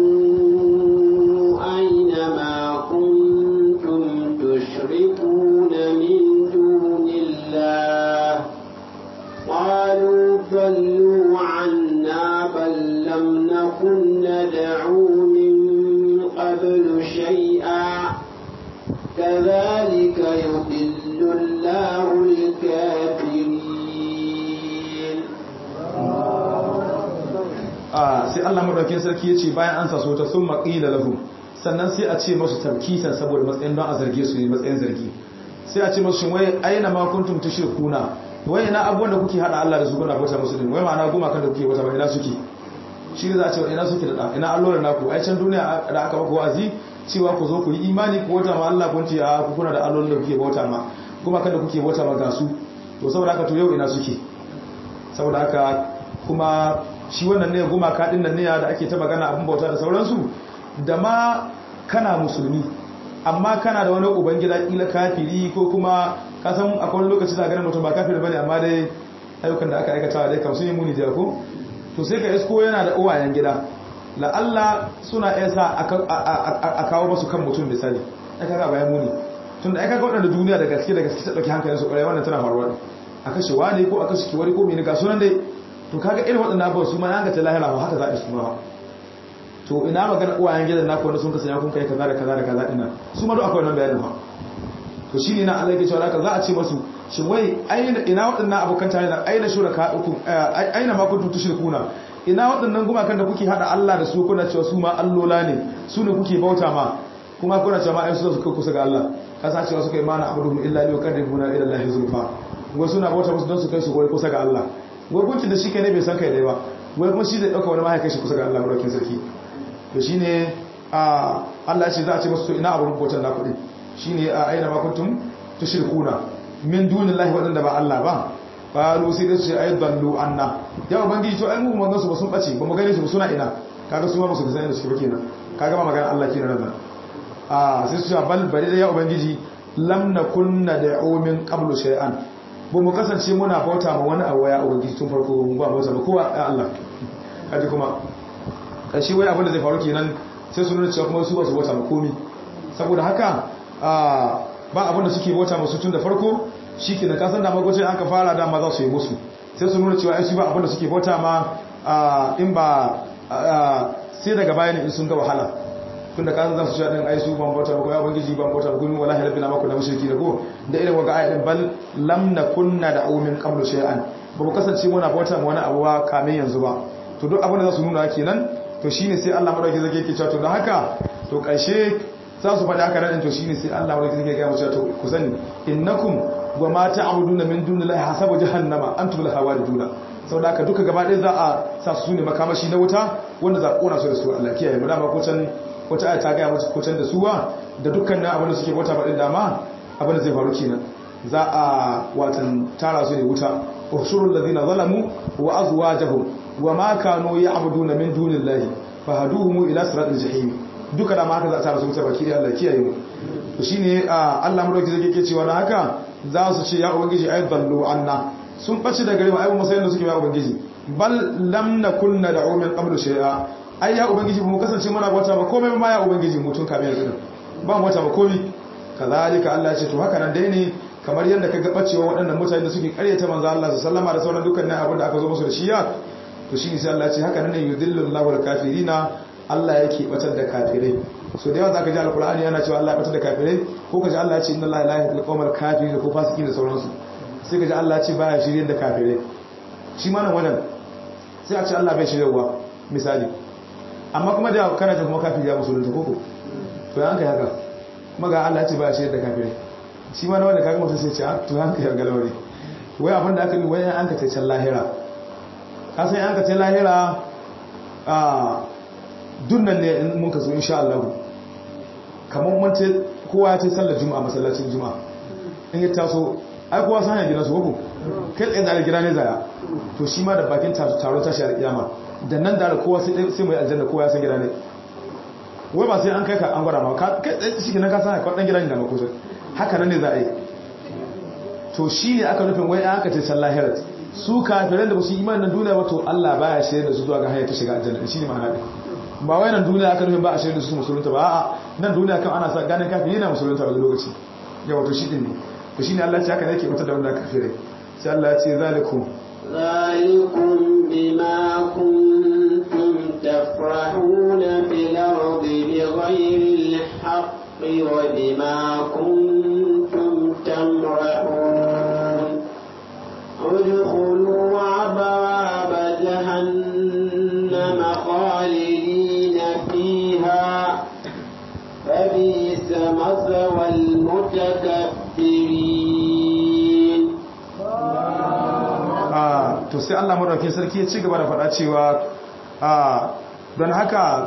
أين ما كنتم تشركون من دون الله قالوا ضلوا عنا بل لم نكن ندعو من قبل شيئا كذلك يضل الله الكافرين sai Allah madaukakin sarki yace bayan an saso ta sun maqila lahum sannan sai a ce masu tarkitan saboda matsayin don a zarge su ne matsayin zargi sai a ce masu shin wai aina ma kuntum tushrikuna wai ina abubuwan da kuke hada Allah da su kuna bauta musu din wai ma'ana goma kan da kuke bauta ba ina suke shi ne za a ce ina suke da ina allolan naku ai can duniya da aka maka wa'azi cewa ku zo ku yi imani ku bauta ma Allah kun ce a ku kuna da allolin da kuke bauta ma kuma kan da kuke bauta ma ga su to saboda haka to yau ina suke saboda haka kuma shi wannan ne gumaka din nan ne da ake ta magana abin bauta da sauransu da ma kana musulmi amma kana da wani ubangida kila kafiri ko kuma ka san akwai wani lokaci da ganin mutum ba kafiri bane amma dai ayyukan da aka aikata dai kam sun yi muni da ko to sai ka isko yana da uwayen gida la'alla suna iya sa a kawo masu kan mutum misali ai kaga bayan muni tun da ai kaga waɗanda duniya da gaske da gaske ta ɗauki hankalin su ƙwarai wannan tana faruwa a kashe wani ko a kashe kiwari ko mene ga sunan dai to kaga irin waɗannan abubuwa su ma ya ga ta lahira ba haka za a su ma to ina magana uwayen gidan naku wanda sun kasance kun kai kaza da kaza da kaza ina su ma duk akwai wannan bayanin ba to shine na Allah yake cewa haka za a ce masu shin wai aina ina waɗannan abokan tare da aina shuraka uku aina ma kuntum tushrikuna ina waɗannan gumakan da kuke hada Allah da su kuna cewa su ma allola ne su ne kuke bauta ma kuma kuna cewa ma ai su suka kusa ga Allah kasa cewa suka yi mana abuduhum illa li yuqarribuna ila Allah zulfa wai suna bauta musu don su kai su kusa ga Allah wai gunkin da shi kai ne bai san kai dai ba wai kuma shi zai dauka wani mahaikai shi kusa ga Allah madaukin sarki to shine a Allah ya ce za a ce musu ina abun bautan naku din shine a aina ma kuntum tushrikuna min dunillahi wadanda ba Allah ba qalu sai da su ay dallu anna ya ubangiji to ai mu mun su ba sun bace ba mu gane su suna ina kaga su ma ba su san inda suke ba kenan kaga ma magana Allah kenan nan a sai su bal bari da ya ubangiji lam nakun nad'u min qablu shay'an ba mu kasance muna bauta ma wani abu ya ubangiji tun farko mu ba bauta ba kowa ya Allah kaji kuma kashi wai abin da zai faru kenan sai su nuna cewa kuma su ba su bauta ma komi saboda haka ba abin da suke bauta masu tun da farko shi ke na kasan da magwacin an ka fara dama za su yi musu sai su nuna cewa su ba abin da suke bauta ma in ba sai daga bayan in sun ga wahala tun da kasan za su shaɗin ai su ban bauta ko ya bangiji ban bauta gumi wala halabi na mako da mashirki da ko da irin waga ayatin bal lam na kunna da aumin qablu shay'an ba mu kasance muna bauta ma wani abu ba kamin yanzu ba to duk abin da za su nuna kenan to shine sai Allah madauki zake yake cewa to don haka to karshe za su faɗi haka nan to shine sai Allah madauki zake ga mu cewa to ku sani innakum wa ma ta'buduna min dunillahi hasabu jahannama antum laha wariduna saboda haka duka gaba ɗaya za a sa su ne makamashi na wuta wanda za a kona su da su Allah kiyaye mu dama ko can wata aya ta ga mu ko can da suwa da dukkan abin da suke bauta ba din dama abin da zai faru kenan za a watan tara su ne wuta ushurul ladina zalamu wa azwajuhum wa ma kanu ya'buduna min dunillahi fahaduhum ila siratil jahim duka da ma haka za a tara su wuta baki da Allah kiyaye mu to shine Allah madauki zai yake cewa na haka za su ce ya ubangiji ay dallu anna sun bace da gare mu ai mu sai da suke ya ubangiji bal lam nakun nad'u min qablu shay'a ai ya ubangiji mu kasance muna wata ba komai ma ya ubangiji mutun kame yanzu ba mu wata ba komai kazalika Allah ya ce to haka nan dai ne kamar yadda ka ga bacewa waɗannan mutane da suke karyata manzo Allah sallama da sauran dukkanin abin da aka zo musu da shi ya to shine sai Allah ya ce haka nan ne yudillu Allahu al-kafirina Allah yake batar da kafirai so da yawa zaka ji alqur'ani yana cewa Allah ya batar da kafirai ko kaji Allah ya ce inna Allah la yahdil qawmal kafirin ko fasiki da sauransu sai kaji Allah ya ce baya shirye da kafirai shi ma nan wannan sai a ce Allah bai shiryewa misali amma kuma da kana ta kuma kafiri ya musulunta koko to yan kai haka kuma ga Allah ya ce baya shirye da kafirai shi ma na wanda kaga mutum sai ce a to yan kai galawari wai abin da aka yi wai an ka ce can lahira ka san an ka ce lahira a dunnan ne in mun ka zo insha Allah kamar mun ce kowa ya ce sallar juma'a masallacin juma'a in ya taso ai kowa san ya gina su ko kai tsaye da gida ne zaya to shi ma da bakin taro tashi a kiyama da nan da kowa sai sai mai aljanna kowa ya san gida ne wai ba sai an kai ka an gwada ma kai tsaye shi ne ka san ka dan gida ne da mako haka nan ne za a yi to shi ne aka nufin wai aka ce sallah hirat su kafiran da ba su imanin nan duniya ba to Allah baya shirye da su zuwa ga hanyar ta shiga aljanna shi ne ma'ana din ba wai nan duniya aka nufin ba a shirye da su musulunta ba a'a nan duniya kan ana sa ganin kafin yana musulunta a lokaci ya wato shi din ne to shine Allah ya ce haka ne yake mutar da wanda kafirai sai Allah ya ce zalikum ذلكم بما كنتم تفرحون في الأرض بغير الحق وبما كنتم تمرحون ادخلوا أبواب جهنم خالدين فيها فبئس مثوى المتكبرين to sai Allah madaukakin sarki ya ci gaba da faɗa cewa don haka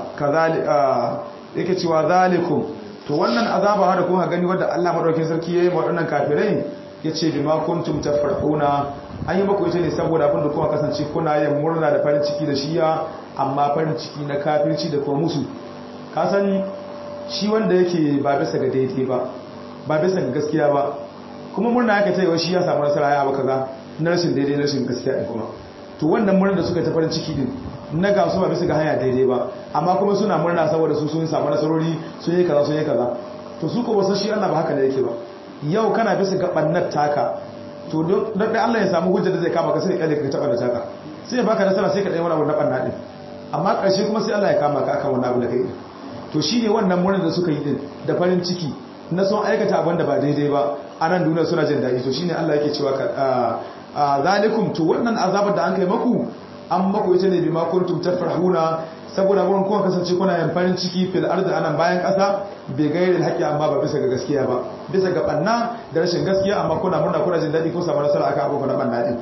yake cewa zalikum to wannan azaba da kuma gani wadda Allah madaukakin sarki yayi waɗannan kafirai yace bima kuntum tafrahuna an yi maku ita ne saboda abin da kuma kasance kuna yin murna da farin ciki da shiya amma farin ciki na kafirci da kuma musu kasan shi wanda yake ba bisa ga daidai ba ba bisa ga gaskiya ba kuma murna yake taiwa shi ya samu nasara ya baka ga na rashin daidai na rashin gaskiya ɗin kuma to wannan murna da suka ta farin ciki din na ga su ba bisa ga hanya daidai ba amma kuma suna murna saboda su sun samu nasarori sun yi kaza sun yi kaza to su ko wasu shi Allah ba haka ne yake ba yau kana bisa ga bannar taka to don da Allah ya samu hujja da zai kama ka sai kalle ka taba da taka sai ya baka nasara sai ka dai wani abu na banna din amma ƙarshe kuma sai Allah ya kama ka akan wannan abu da kai to shine wannan murna da suka yi din da farin ciki na son aikata abin da ba daidai ba a nan duniya suna jin daɗi to shine Allah yake cewa a zalikum to wannan azabar da an kai maku an maku ita ne bima kuntum tafrahuna saboda wurin kuma kasance kuna yin farin ciki fil ardi anan bayan ƙasa bai gairi haƙƙi amma ba bisa ga gaskiya ba bisa ga banna da rashin gaskiya amma kuna murna kuna jin daɗi ko samu nasara akan abubuwan na banna din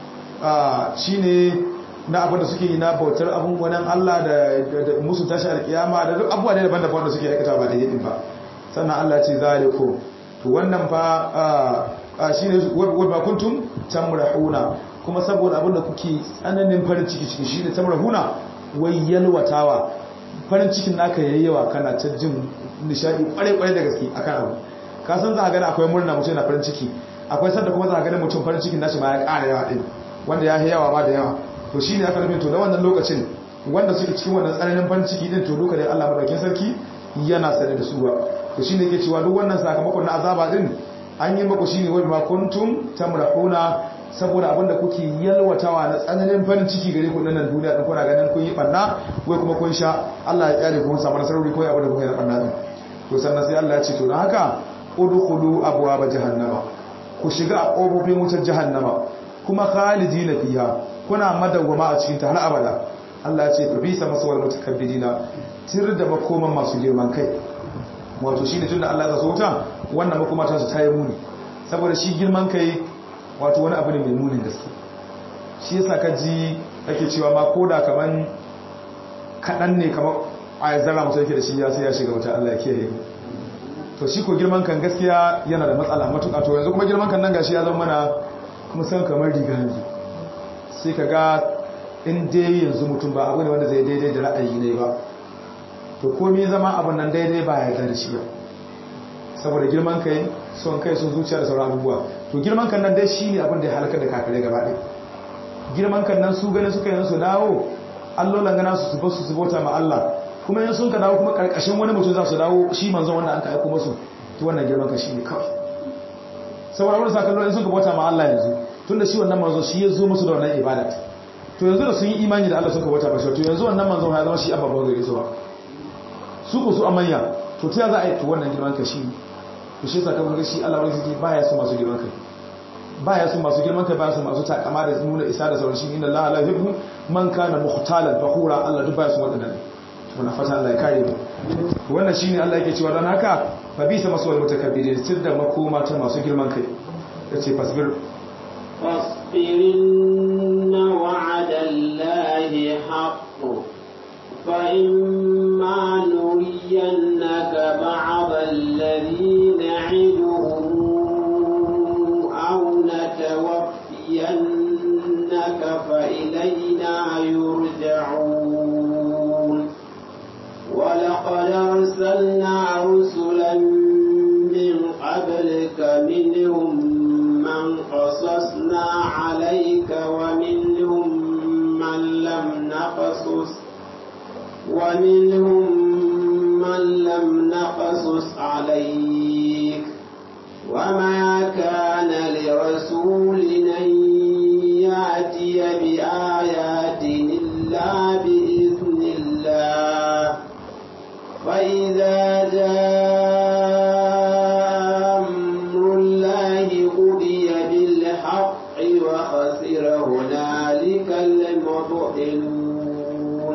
shine na abin da suke yi na bautar abun wannan Allah da musu tashi alkiyama da duk abubuwa ne daban-daban da suke aikata ba da yi ba sannan Allah ce zaliku to wannan fa shine wa kuntum tamrahuna kuma saboda abin da kuke tsananin farin ciki ciki shine tamrahuna wai yalwatawa farin cikin naka yayyawa kana ta jin nishadi kware kware da gaske akan abu ka san za ka gani akwai murna mutum yana farin ciki akwai sanda kuma za ka gani mutum farin cikin nashi ma ya ƙara yawa din wanda ya yawa ba da yawa to shine aka nufin to da wannan lokacin wanda suke cikin wannan tsananin farin ciki din to duka da Allah madaukakin sarki yana sane da su ba to shine yake cewa duk wannan sakamakon na azaba din an yi maku shine wai ma kuntum tamrahuna saboda abinda kuke yalwatawa na tsananin farin ciki gare ku nan duniya din kuna ganin kun yi banna wai kuma kun sha Allah ya kyale ku kun samu nasarori ko abinda kuka yi na banna din to sannan sai Allah ya ce to dan haka udkhulu abwaaba jahannama ku shiga a kofofin wutar jahannama kuma khalidina fiha kuna madawwama a cikin ta har abada Allah ya ce fa bisa masawal mutakabbirina tir da makoman masu girman kai wato shine tunda Allah ya so ta wannan makoma ta su tayi muni saboda shi girman kai wato wani abu ne mai munin gaske shi yasa ka ji ake cewa ma koda kaman kadan ne kamar a zara mutum yake da shi ya sai ya shiga wata Allah ya kiyaye to shi ko girman kan gaskiya yana da matsala matuƙa to yanzu kuma girman kan nan gashi ya zama mana kuma san kamar riga yanzu sai ka ga in dai yanzu mutum ba abu ne wanda zai daidai da ra'ayi ne ba to komai zama abin nan daidai ba ya da shi ba saboda girman kai son kai sun zuciya da sauran abubuwa to girman kan nan dai shine abin da ya halaka da kafirai gaba ɗaya girman kan nan su gane suka yi su dawo allolan gana su su su su bauta ma Allah kuma in sun ka dawo kuma karkashin wani mutum za su dawo shi manzon wanda an ka aiko musu to wannan girman kan shine kawai saboda wani sakallo in sun ka bauta ma Allah yanzu tunda shi wannan manzo shi ya zo musu da wannan ibada to yanzu da sun yi imani da Allah sun ka bauta ba shi to yanzu wannan manzo ya zama shi abba ba gare su ba su ko su amanya to ta za a yi to wannan girman kai shi to shi sakamakon shi Allah wani zai baya su masu girman kai baya su masu girman kai baya su masu takama da nuna isa da sauran shi inda Allah la yuhibbu man kana mukhtalan fakhura Allah duk baya su wadannan to na fata Allah ya kare mu to wannan shine Allah yake cewa dan haka fa bisa maswal mutakabbirin sirda makoma ta masu girman kai yace fasbir فاصبرن وعد الله حق فإما نرينك بعض الذي نعدهم أو نتوفينك فإلينا يرجعون ولقد أرسلنا رسلا من قبلك منهم من قصصنا عليك ومنهم من لم نقصص ومنهم من لم نقصص عليك وما كان لرسول أن يأتي بآيات إلا بإذن الله فإذا جاء أمر الله قضي بالحق وخسر هنالك المبطلون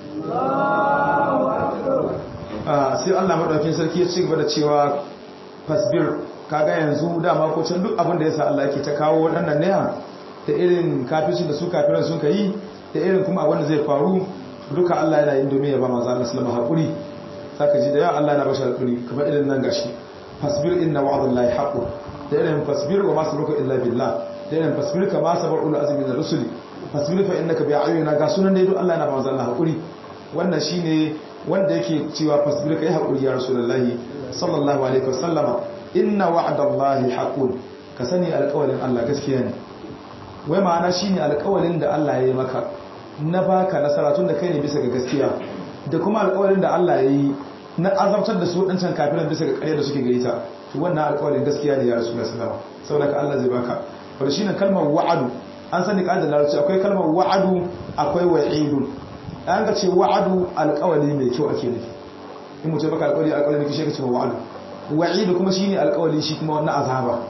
sai Allah madaukakin sarki ya ci gaba da cewa fasbir kaga yanzu dama ko can duk abin da yasa Allah yake ta kawo waɗannan ne da irin kafircin da su kafiran sun kai da irin kuma abin da zai faru duka Allah yana yin domin ya ba manzo Allah sallama hakuri saka ji da yawa Allah yana bashi hakuri kamar irin nan gashi fasbir inna wa'dallahi haqqun da irin fasbir wa ma sabruka illa billah da irin fasbir kama sabar ul azmi min rusuli fasbir fa innaka bi ayyuna ga sunan dai duk Allah yana ba manzo Allah hakuri wannan shine wanda yake cewa fasbir kai hakuri ya rasulullahi sallallahu alaihi wasallama inna wa'dallahi haqqun ka sani alƙawarin Allah gaskiya ne wai ma'ana shine alƙawarin da Allah ya yi maka na baka nasara tun da kai ne bisa ga gaskiya da kuma alƙawarin da Allah ya yi na azabtar da su waɗancan kafiran bisa ga ƙarya da suke gari ta to wannan alƙawarin gaskiya ne ya rasu da sallama saboda ka Allah zai baka wanda shine kalmar wa'adu an sani ka da larabci akwai kalmar wa'adu akwai wa'idun an ga ce wa'adu alƙawari mai kyau ake nufi in mutum baka alƙawari alƙawari mai kyau shi ka ce wa'adu wa'idu kuma shine alƙawari shi kuma wannan azaba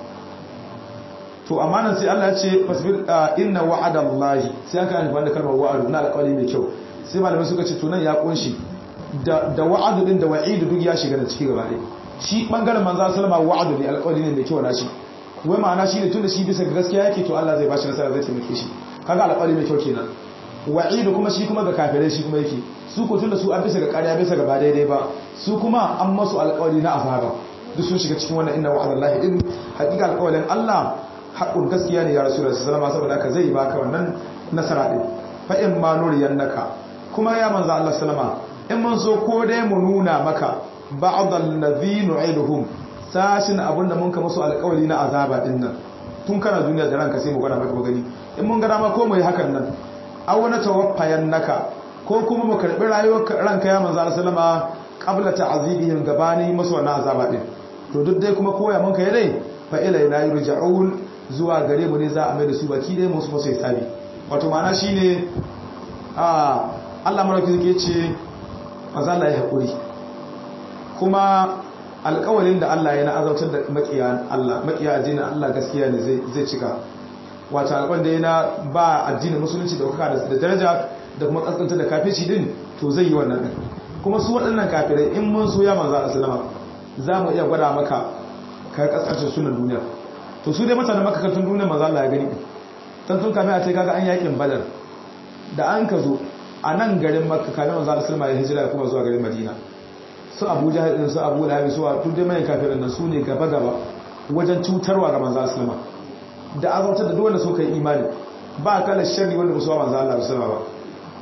to amma nan sai Allah ya ce fasbir inna wa'adallahi sai aka amfani da kalmar wa'adu na alƙawari mai kyau sai malamai suka ce to nan ya kunshi da da wa'adu din da wa'idu duk ya shiga da ciki gaba ɗaya shi bangaren manzo sallama wa'adu ne alƙawari ne mai kyau na shi wai ma'ana shi ne tunda shi bisa ga gaskiya yake to Allah zai bashi nasara zai taimake shi kaga alƙawari mai kyau kenan wa'idu kuma shi kuma ga kafirai shi kuma yake su ko tunda su an bisa ga ƙarya bisa ga ba daidai ba su kuma an masu alƙawari na azaba duk sun shiga cikin wannan inna wa'adallahi din hakika alƙawarin Allah haƙun gaskiya ne ya rasu da sallama saboda haka zai baka wannan nasara din fa in ma nuriyannaka kuma ya manzo Allah sallama in mun so ko dai mu nuna maka ba'd allazi nu'iduhum sashin abinda mun ka musu alƙawari na azaba din nan tun kana duniya da ranka sai mu gwada maka gani in mun gada ma ko mu yi hakan nan aw na tawaffayannaka ko kuma mu karbi rayuwar ranka ya manzo Allah sallama qabla ta'zibihim gabani musu wannan azaba din to duk dai kuma koya mun kai dai fa ilaina yurja'un zuwa gare mu ne za a mai da su baki dai musu musu hisabi wato ma'ana shine a Allah maraki yake ce manzo Allah ya hakuri kuma alƙawarin da Allah ya na azautar da makiya Allah makiya addinin Allah gaskiya ne zai zai cika wato alƙawarin da yana ba addinin musulunci da kuka da daraja da kuma kaskanta da kafirci din to zai yi wannan din kuma su waɗannan kafirai in mun so ya manzo Allah sallama za mu iya gwada maka ka kaskanta sunan duniya to su dai mutanen makakantun duniya maza Allah ya gani tun tun kame a ce kaga an yakin badar da an ka zo a nan garin makka kame maza Allah sulma ya hijira kuma zuwa garin madina su abu jahil din su abu lahabi su tun dai mayan kafirin nan su ne gaba gaba wajen cutarwa ga manzo sulma da azautar da duwanda suka yi imani ba kala sharri wanda ba su wa manzo Allah sulma ba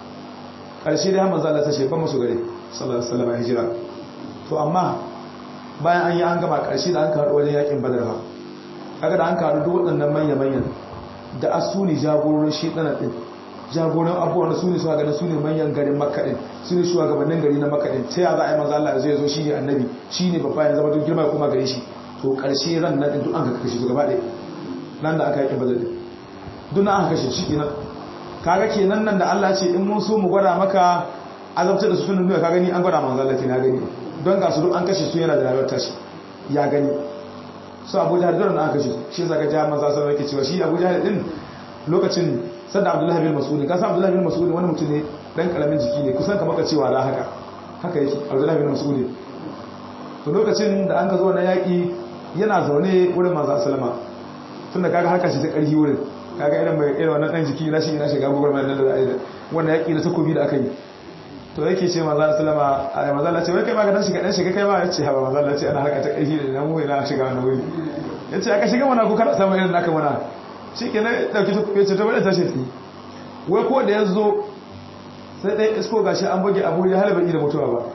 karshe dai manzo Allah ta ce ban musu gare sallallahu alaihi wasallam hijira to amma bayan an yi an gama karshe da an karu wajen yakin badar ba kaga da an karu duk waɗannan manya-manyan da asuni jagororin shedana din jagoran abubuwan su ne ganin su ne manyan garin makaɗin su ne shugabannin gari na makaɗin ta ya za a yi maza Allah zai zo shi ne annabi shi ne babba ya zama duk girma kuma gare shi to ƙarshe ran nan duk an ka kashe su gaba ɗaya nan da aka yi badar din duk na aka kashe shi kenan kaga kenan nan da Allah ce in mun so mu gwada maka azabtar da su sunan nuna ka gani an gwada manzo Allah na gani don ga su duk an kashe su yana da rayuwar tashi ya gani su Abu Jahl duk an kashe su shi yasa ga ja manzo sallallahu alaihi cewa shi Abu Jahl din lokacin sanda Abdullahi bin Mas'ud ka san Abdullahi bin Mas'ud wani mutum ne dan karamin jiki ne kusan kamar ka cewa da haka haka yake Abdullahi bin Mas'ud to lokacin da an ka zo na yaki yana zaune wurin manzo sallama tunda kaga haka shi ta karhi wurin kaga irin mai irin wannan dan jiki na shi ina shiga gugur mai nan da ai wannan yaki da takobi da aka yi to yake ce manzo sallama ai manzo Allah ce wai kai ma ka dan shiga dan shiga kai ma yace ha manzo Allah ce ana haka ta karhi da nan mu ina shiga wannan wuri yace aka shiga mana ko kada samu irin naka mana shikenan dauki takobi yace to bari tashi tsi wai ko da yazo sai dai isko gashi an buge Abu Jahal bai da mutuwa ba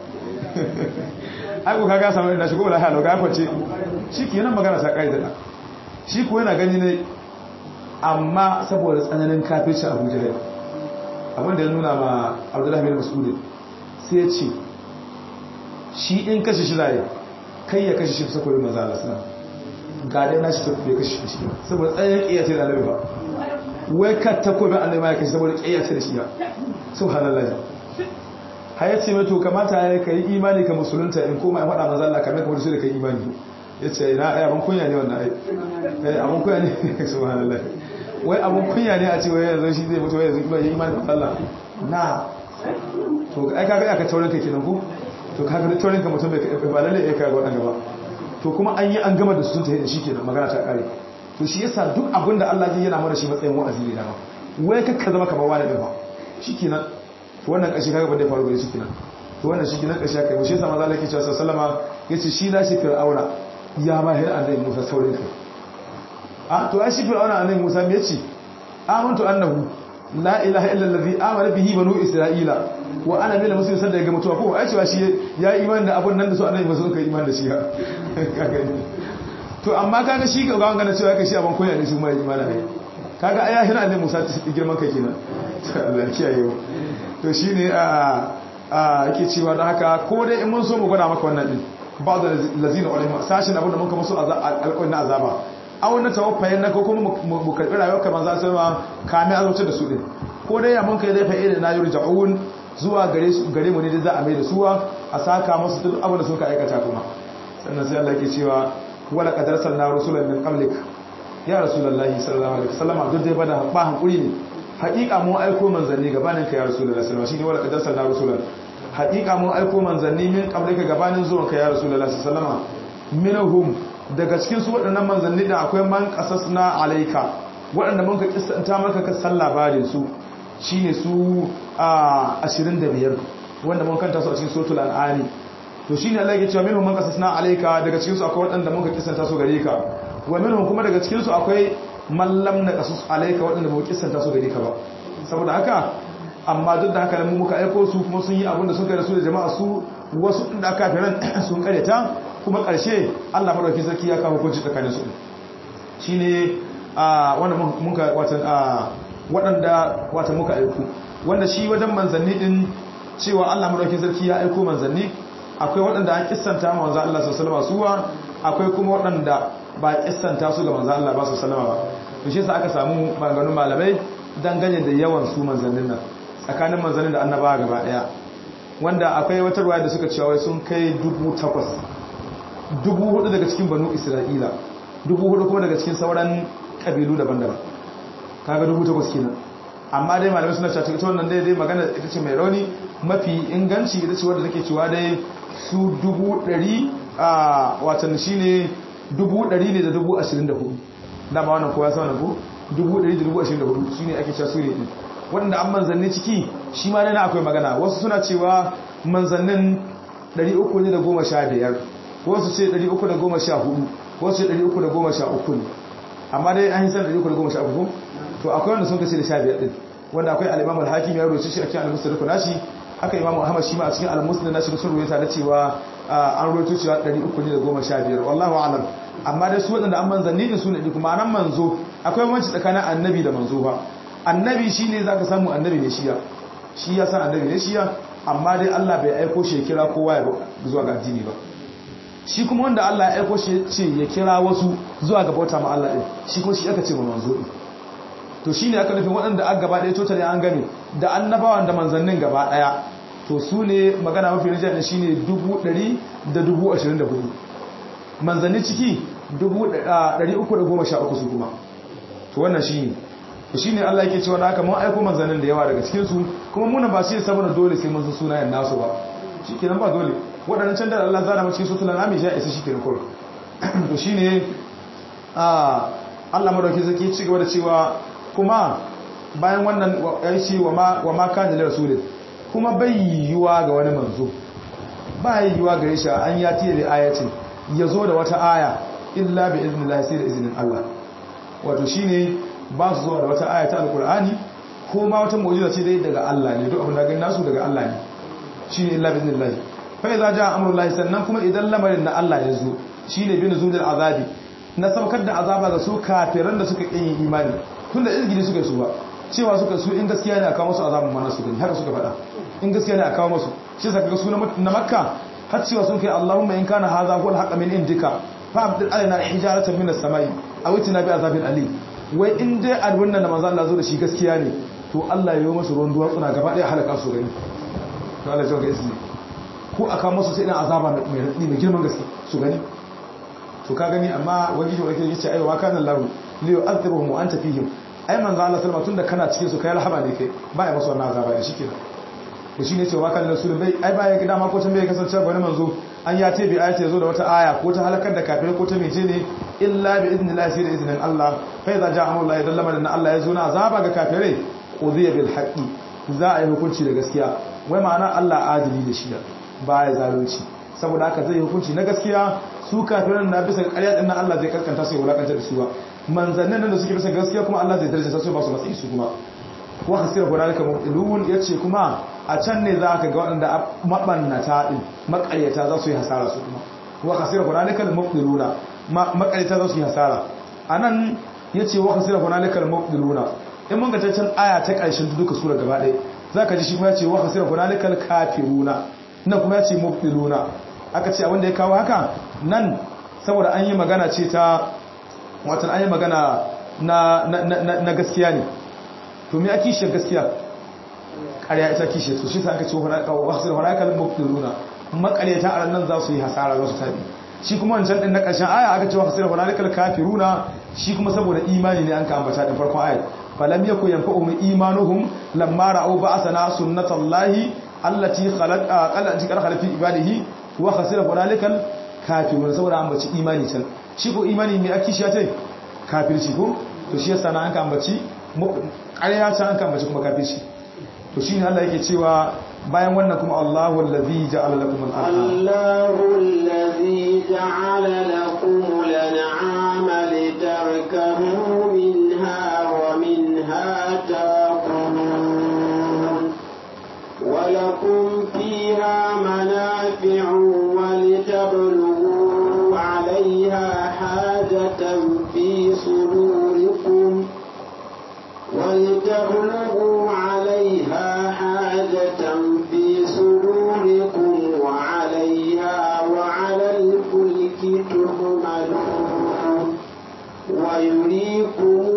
ai ko kaga samu irin shi ko la halo ga kwace shikenan magana ta kai da shi ko yana gani ne amma saboda tsananin kafirci abu jihar abinda ya nuna ma abdullahi bin mas'udin sai ya ce shi in kashe shi zai kai ya kashe shi ta sakwai maza Allah suna ga dai na shi tafi ya kashe shi saboda tsananin ƙiyace da annabi ba wai ka takobin annabi ma ya kashe saboda ƙiyace da shi ya subhanallah har ya ce mai to kamata ya kai imani ka musulunta in koma ya faɗa maza Allah kamar kamar su da kai imani ya ce na ai abin kunya ne wannan ai abin kunya ne subhanallah wai abin kunya ne a ce wai yanzu shi zai mutu wai yanzu bai imani da Allah na to ai kaga aka taurin ka kenan ko to kaga da taurin ka mutum bai ba lalle ya kaga wannan gaba to kuma an yi an gama da su sun tafi da shi kenan magana ta kare to shi yasa duk abin da Allah zai yana mana shi matsayin wa'azi ne dama wai kakka zama kamar wani din ba shikenan to wannan kashi kaga ba dai faru bai shi kenan to wannan shi kenan kashi kai shi yasa manzo Allah yake cewa sallama yace shi na shi fir'auna ya ma hira annabi Musa saurin kai a to ai shi fir'auna annabi Musa me yace amantu annahu la ilaha illa allazi amana bihi banu isra'ila wa ana min muslimin sanda ya ga mutuwa ko ai cewa shi ya imani da abun nan da su annabi Musa suka imani da shi to amma kaga shi ga gawan gana cewa kai shi abun koya ne su mai imani ne kaga ai hira annabi Musa girman kai kenan Allah kiyaye to shine a a yake cewa da haka ko dai in mun so mu gwada maka wannan din ba da lazina ulama sashin abin da mun kama su alƙawarin na azaba aw na tawaffayin na ko kuma mu karbi rayuwar kamar za su ma kame azabtar da su din ko dai ya mun kai dai fa'ida na yurja'un zuwa gare su gare mu ne da za a mai da suwa a saka musu duk abin da suka aikata kuma sannan sai Allah yake cewa wala qad arsalna rusulan min qablik ya rasulullahi sallallahu alaihi wasallam duk dai bada ba hankuri ne haƙiƙa mun aiko manzanni gabanin ka ya rasulullahi sallallahu alaihi wasallam shine wala qad arsalna rusulan haƙiƙa mun aiko manzanni min qablika gabanin zuwan ka ya rasulullahi sallallahu alaihi wasallam minhum daga cikin su waɗannan manzanni da akwai man qasasna alayka waɗanda mun ka kissanta maka ka san labarin su shine su a 25 wanda mun kanta su a cikin suratul an'am to shine Allah ya ce minhum man qasasna alayka daga cikin su akwai waɗanda mun ka kissanta su gare ka wa minhum kuma daga cikin su akwai man lam naqasus alayka waɗanda mun kissanta su gare ka ba saboda haka amma duk da haka mu muka aiko su kuma sun yi abin da suka da su da jama'a su wasu da kafiran sun karyata kuma ƙarshe Allah madauki sarki ya kawo hukunci tsakanin su shine a wanda muka watan a waɗanda wata muka aiko wanda shi wajen manzanni din cewa Allah madauki sarki ya aiko manzanni akwai waɗanda an kissanta manzo Allah sallallahu alaihi wasallam akwai kuma waɗanda ba kissanta su ga manzo Allah ba sallallahu alaihi wasallam ba to shi yasa aka samu maganganun malamai dangane da yawan su manzannin nan tsakanin manzannin da annabawa gaba daya wanda akwai wata ruwaya da suka cewa sun kai dubu takwas dubu hudu daga cikin banu isra'ila dubu hudu kuma daga cikin sauran kabilu daban-daban kaga dubu takwas kenan amma dai malamai suna cewa ita wannan dai dai magana ita ce mai rauni mafi inganci ita ce wadda take cewa dai su dubu ɗari a watan shine dubu ɗari ne da dubu ashirin da hudu dama wannan kowa sa wannan ko dubu ɗari da dubu ashirin da hudu shine ake cewa su ne ɗin waɗanda an manzanni ciki shi ma dai na akwai magana wasu suna cewa manzannin 315 wasu ce 314 wasu ce 313 ne amma dai an yi san 313 to akwai wanda sun kace da 15 din wanda akwai al-Imam al-Hakim ya rubuce shi a cikin al-Musnad nashi aka Imam Ahmad shi ma a cikin al-Musnad nashi sun rubuta da cewa an roto cewa 315 wallahu alam amma dai su waɗanda an manzanni ne su ne kuma nan manzo akwai wanci tsakanin annabi da manzo ba annabi shine zaka samu annabi ne shiya shi ya san annabi ne shiya amma dai Allah bai aiko shi ya kira kowa ya zuwa ga addini ba shi kuma wanda Allah ya aiko shi ce ya kira wasu zuwa ga bauta ma Allah din shi kuma shi aka ce ma manzo din to shine aka nufin waɗanda aka gaba ɗaya totally an gane da annabawan da manzannin gaba ɗaya to su ne magana mafi rijiyar shi ne dubu ɗari da dubu ashirin da hudu manzanni ciki dubu ɗari uku da goma sha uku su kuma to wannan shi ne to shi ne allah yake cewa na haka mun aiko manzannin da yawa daga cikinsu kuma muna ba shi saboda dole sai mun san sunayen nasu ba shi kenan ba dole waɗannan can da allah zana cikin su tulan ami ya isa shi kenan kawai to shi ne allah madauki zaki ci gaba da cewa kuma bayan wannan ya ce wa ma kan da rasulun kuma bai yiwuwa ga wani manzo ba yiwuwa gare shi an ya tiye da ayatin ya zo da wata aya illa bi iznillahi sai da izinin Allah wato shine ba su zuwa da wata aya ta alqur'ani ko ma wata mu'jiza ce dai daga Allah ne duk abin da ganin nasu daga Allah ne shine illa bi iznillahi fa idza jaa amrullahi sannan kuma idan lamarin na Allah ya zo shine bin zudul azabi na saukar da azaba ga su kafiran da suka kin imani tunda izgili suka su ba cewa suka su in gaskiya ne a kawo masu azabin mana su gani haka suka faɗa in gaskiya ne a kawo masu shi saka ga su na makka har cewa sun kai allahumma in kana hadha huwa al min indika fa abdil alaina hijaratan min as-samai aw itina bi azabin ali wai in dai alwunna da manzo Allah zo da shi gaskiya ne to Allah ya yi masu ruwan duwatsuna gaba ɗaya halaka su gani to Allah ya ga ismi ko aka masu sai dan azaba mai radi mai girman gaske su gani to ka gani amma wani shi wake yace ayo wa kana Allah li yu'adhibuhum wa anta fihim ai manzo Allah sallama tunda kana cikin su kai rahama ne kai ba ya masu wannan azaba ne shikenan to shine cewa kan rasul bai ai ba ya gida ma ko can bai kasance ba manzo an ya ce bi ayati yazo da wata aya ko ta halakar da kafirai ko ta mece ne illa bi idnillahi sai da iznin Allah fa idza ja'a amrullah idan lamarin Allah ya zo na azaba ga kafirai qudiya bil haqqi za a yi hukunci da gaskiya wai ma'ana Allah adili da shi ba ya zalunci saboda haka zai hukunci na gaskiya su kafiran na bisa ƙarya din nan Allah zai karkanta su ya wulakanta da su ba manzannin nan da suke bisa gaskiya kuma Allah zai daraja su ba su matsayi su kuma wa hasira hunalika mubtilun yace kuma a can ne za ka ga waɗanda mabannata din makaryata za su yi hasara su kuma wa hasira hunalika mubtiluna makaryata za su yi hasara anan yace wa hasira hunalika mubtiluna in mun ga ta can aya ta ƙarshen duka sura gaba ɗaya zaka ji shi kuma yace wa hasira hunalika kafiruna nan kuma yace mubtiluna aka ce abinda ya kawo haka nan saboda an yi magana ce ta watan an yi magana na gaskiya ne to me a kishiyar gaskiya ƙarya ita kishiyar su shi sa aka ce wasu harakar mafiruna makaryata a nan za su yi hasara za su tabi shi kuma wancan ɗin na ƙarshen aya aka ce wasu harakar kafiruna shi kuma saboda imani ne an ka ambata ɗin farkon aya falam yaku yanfa'uhum imanuhum lamma ra'u ba'sana sunnatallahi allati khalaqa allati khalaqa fi ibadihi wa khasira hunalikal kafirun saboda an baci imani can shi ko imani mai aki shi ya ce kafirci ko to shi yasa na an ka ambaci ƙarya can an ka ambaci kuma kafirci to shi ne Allah yake cewa bayan wannan kuma Allahu allazi ja'ala lakum al-an'am Allahu allazi ja'ala lakum al-an'ama litarkabu minha wa minha taqulun wa lakum fiha manafi'u ولتبلغوا عليها حاجة في صدوركم ولتبلغوا عليها حاجة في صدوركم وعليها وعلى الفلك تحملون ويريكم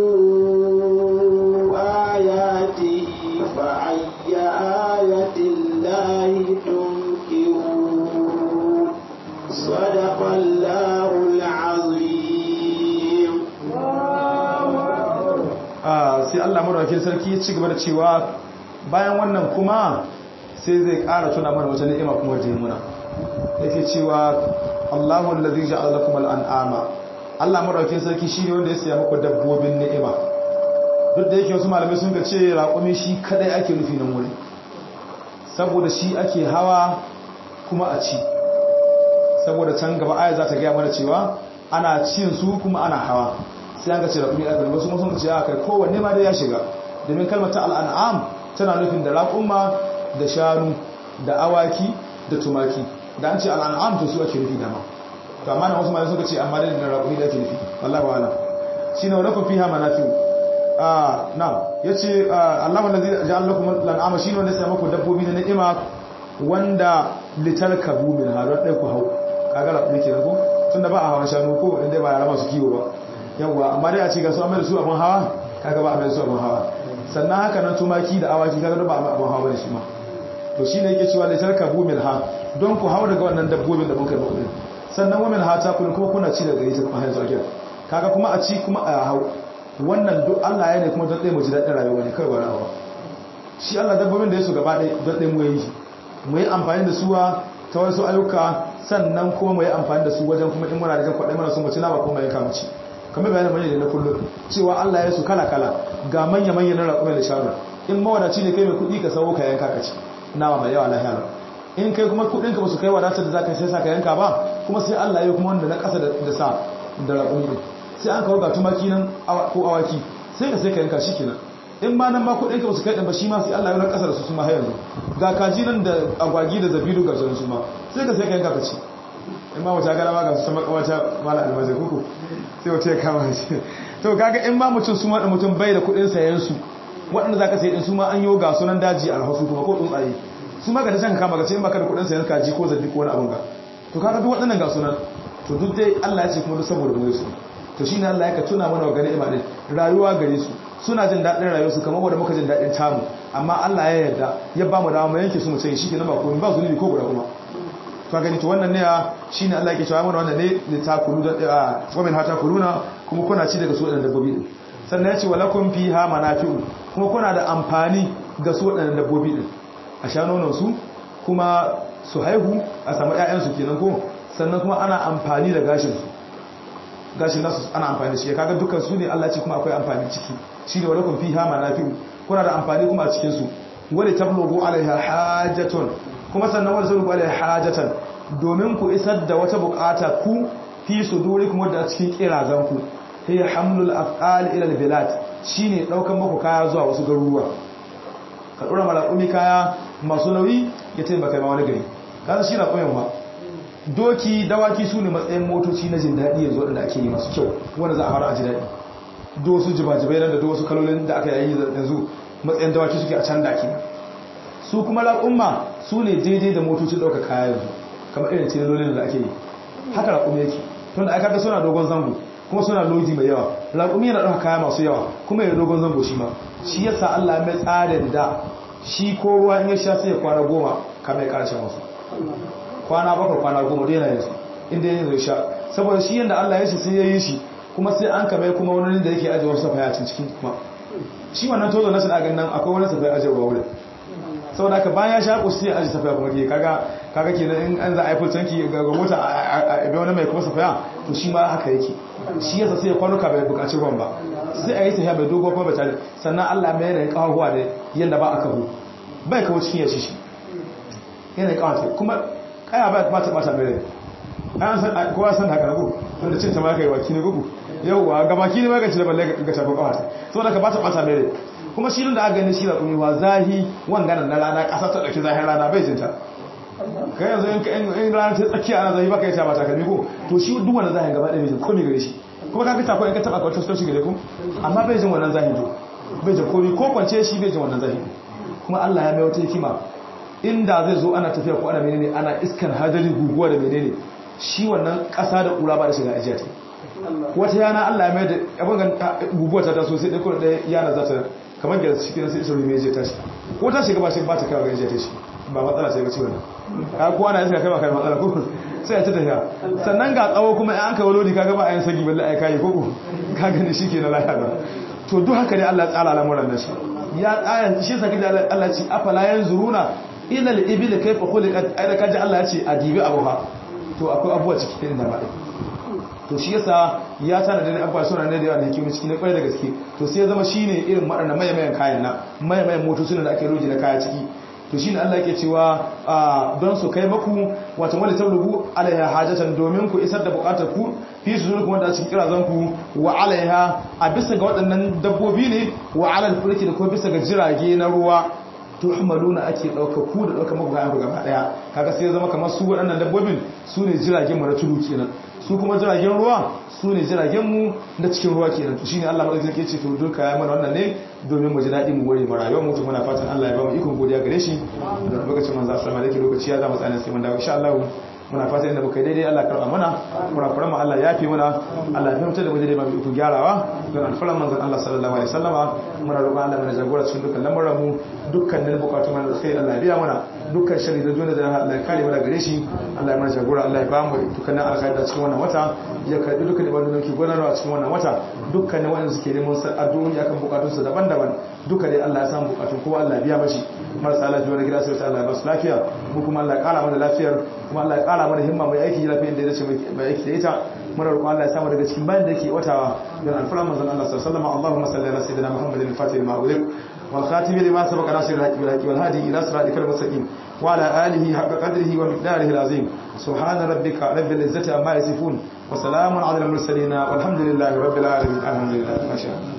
آياته فأي آية الله تنكرون صدق الله العظيم sai Allah madaukakin sarki ya ci gaba da cewa bayan wannan kuma sai zai ƙara tuna mana wata ni'ima kuma da muna yake cewa Allahu allazi ja'ala lakum al-an'ama Allah madaukakin sarki shine wanda ya siya muku dabbobin ni'ima duk da yake wasu malamai sun ga ce raƙumi shi kadai ake nufi nan wuri saboda shi ake hawa kuma a ci saboda can gaba aya za ta gaya mana cewa ana cin su kuma ana hawa sai an ga ce raƙumi aka wasu sun ce aka kowanne ma da ya shiga domin kalmar ta al'an'am tana nufin da raƙumma da shanu da awaki da tumaki da an ce al'an'am to su ake nufi dama to amma na wasu malai suka ce amma da raƙumi da ake nufi wallahi wa'ala shine wa lakum fiha manafi'u ah na'am yace Allahu allazi ja'ala lakum lan'ama shine wanda sai muku dabbobi na ni'ima wanda litarkabu min harar dai ku hau kaga rabu ke ko tunda ba a hawan shanu ko inda ba yara masu kiwo ba yawa amma dai a ce ga su amma da su abun hawa kaga ba a mai su abun hawa sannan haka nan tumaki da awaki kaga ba abun hawa bane shi ma to shine yake cewa litarkabu min ha don ku hau daga wannan dabbobin da muka yi muku sannan wa min ha ta kun kuma kuna ci daga ita kuma har zuwa kaga kuma a ci kuma a hau wannan duk Allah ya ne kuma don ɗaya mu ji daɗin rayuwa ne kai wani abu shi Allah dabbobin da ya su gaba ɗaya don ɗaya mu yi mu yi amfani da suwa ta wasu ayyuka sannan kuma mu yi amfani da su wajen kuma in muna da jan kwaɗai mana su mu ci nama kuma ya kama ci kamar bayanin manya da na kullum cewa Allah ya su kala kala ga manya manya na raƙumai da shanu in mawadaci ne kai mai kuɗi ka sawo ka yanka ka ci nama mai yawa lahiya in kai kuma kuɗin ka ba su kai wadatar da za ka sai sa ka yanka ba kuma sai Allah ya kuma wanda na ƙasa da sa da raƙumi ne sai an kawo ga tumaki nan ko awaki sai ka sai ka yanka shi kenan in ma nan ma kuɗin ka ba su kai ɗan ba shi ma sai Allah ya wani ƙasa da su su ma har yanzu ga kaji nan da agwagi da zabiru ga su ma sai ka sai ka yanka ka ci in ma wata gara ma ga su sama wata mala almazai kuku sai wata ya kama shi to kaga in ma mutum su ma da mutum bai da kuɗin sayan su waɗanda za ka sai ɗin su ma an yi ga sunan daji a rahosu kuma ko tsuntsaye su ma ga ta can kama ga ce in baka da kuɗin sayan kaji ko zabi ko wani abin ga to kaga duk waɗannan ga sunan to duk dai Allah ya ce kuma duk saboda mu su to shine Allah ya ka tuna mana wa gani imanin rayuwa gare su suna jin daɗin rayuwarsu kamar wanda muka jin daɗin tamu amma Allah ya yarda ya ba mu dama mu yanke su mu ce shi ke nan ba komai ba zunubi ko guda kuma to gani to wannan ne shine Allah yake cewa mana wannan ne da ta kulu da wa min hata kuluna kuma kuna ci daga su wadannan dabbobi din sannan ya ce walakum fiha manafi'u kuma kuna da amfani ga su wadannan dabbobi din a sha nonon su kuma su haihu a samu ƴaƴan su kenan ko sannan kuma ana amfani da gashin su gashin nasu ana amfani da shi kaga dukkan su ne Allah ce kuma akwai amfani ciki shine walakum fiha manafi'u kuna da amfani kuma a cikin su wali tablughu alaiha hajatun kuma sannan wali tablughu alaiha hajatan domin ku isar da wata bukata ku fi sudurikum wadda a cikin kirazan ku hiya hamlul af'al ila albilad shine daukan muku kaya zuwa wasu garuruwa ka dora malakumi kaya masu nauyi ya taimaka ma wani gari kaza shi na koyon ba doki dawaki su ne matsayin motoci na jin daɗi yanzu waɗanda ake yi masu kyau wanda za a fara a ji daɗi do su jibajibai nan da do wasu kalolin da aka yi yanzu matsayin dawaki suke a can daki su kuma laƙumma su ne daidai da motocin ɗauka kaya yanzu kamar irin tilolin da ake yi haka laƙumi yake tun da aka ga suna dogon zango kuma suna lodi mai yawa laƙumi yana ɗauka kaya masu yawa kuma yana dogon zango shi ma shi yasa Allah mai tsarin da shi ko ruwa in ya sha sai ya kwana goma kamar ya ƙarshen wasu kwana bakwai kwana goma dai na yanzu inda ya zai sha saboda shi yadda Allah ya shi sai ya yi shi kuma sai an kamar kuma wani da yake ajiye wasu safaya cikin kuma shi wannan tozo na suna ganin akwai wani safaya ajiyarwa wurin saboda ka bayan ya sha ku sai aji safaya kuma ke kaga kaga kenan in an za a yi fultanki ga mota a ibe wani mai kuma safaya to shi ma haka yake shi yasa sai ya kwanuka bai bukaci ruwan ba sai a yi tafiya mai dogo kuma bai sannan Allah mai yanayin kawahuwa da yadda ba a kahu bai kawo cikin yashi shi yanayin kawata kuma kaya ba ta bata mai rai an san kowa san haka nago wanda cin ta ma kai waki ne gugu yauwa ga baki ne ma ga ci da balle ga tafi kawata saboda ka bata bata mai rai kuma shi da aka gani shi da kumiwa zahi wanganan na rana kasa ta dauki zahin rana bai jinta kai yanzu in rana ta tsakiya ana zahi baka yi ta mata kalmi ko to shi duk wannan zahin gaba ɗaya bai jin komai gare shi kuma ka fita ko in ka taba ka wata shi gare ku amma bai jin wannan zahin to bai jin komai ko kwance shi bai jin wannan zahin kuma Allah ya mai wata hikima inda zai zo ana tafiya ko ana menene ana iskan hadari guguwa da menene shi wannan ƙasa da ƙura ba da shiga ajiya ta wata yana Allah ya mai da abin guguwa ta taso sai ɗaya ɗaya yana za ta kamar da shi kenan sai isa rume je tashi ko ta shiga ba shi ba ta kawo gajiya ta shi ba matsala sai ga ciwon ka ko ana iska kai ba kai matsala ko sai ta tafiya sannan ga tsawo kuma an kawo lodi kaga ba a yin sagi balle ai kai ko ka gani shi ke na lafiya to duk haka ne Allah ya tsara al'amuran da shi ya tsaya shi saki da Allah ci afala yanzuruna ila al-ibil kayfa khuliqat ai da kaji Allah ya ce adibi abuha to akwai abuwa cikin da ba to shi yasa ya tana da abuwa suna ne da yawa da hikimi cikin kwarai da gaske to sai ya zama shine irin waɗannan mayamayan kayan na mayamayan motocin da ake roji na kaya ciki to shine Allah yake cewa don su kai maku wata wani tablugu alaiha hajatan domin ku isar da bukatar ku fi su zuwa kuma da cikin kirazan ku wa alaiha a bisa ga waɗannan dabbobi ne wa alal fulki da kuma bisa ga jirage na ruwa to tuhmaluna ake dauka ku da dauka muku kayan ku gaba daya kaga sai ya zama kamar su waɗannan dabbobin su ne jiragen mu na tudu kenan su kuma jiragen ruwa su ne jiragen mu na cikin ruwa kenan to shine Allah madaukakin sarki ce to duka ya mana wannan ne domin mu ji daɗi mu gore mu rayuwar mu to muna fatan Allah ya ba mu ikon godiya gare shi da lokacin manzo sallallahu alaihi lokaci ya zama tsanin sai mun dawo insha Allah muna fatan inda muka daidai Allah karɓa mana kurakuran mu Allah ya fi mana Allah ya fahimta da mu daidai ba mu ikon gyarawa don alfalan manzon Allah sallallahu alaihi wasallama muna roƙon Allah mana jagora cikin dukkan lamuran mu dukkanin bukatun mana da kai Allah ya biya mana dukkan shari da duniya da Allah ya kare mu daga gare shi Allah ya mana jagora Allah ya ba mu dukkanin alkhairi da cikin wannan wata ya karbi dukkan ibadun da ke gudanarwa cikin wannan wata dukkanin wanda suke neman addu'o'i akan bukatun su daban-daban duka dai Allah ya samu bukatun kowa Allah ya biya mashi marasa lafiya na gida sai Allah ya ba su lafiya mu kuma Allah ya kara mana lafiyar kuma Allah ya kara mana himma mai aiki lafiya da ya dace mai aiki da ita muna roƙon Allah ya samu daga cikin bayan da yake watawa don alfaran manzon Allah sallallahu alaihi wasallam Allahumma salli ala sayyidina Muhammadin al-Fatih lima ughliq wal khatim lima sabaqa nasir al-haqq bil haqq wal hadi ila siratikal mustaqim wa ala alihi haqqa qadrihi wa miqdarihi al-azim subhana rabbika rabbil izzati amma yasifun wa salamun ala al-mursalin walhamdulillahi rabbil alamin alhamdulillah ma sha Allah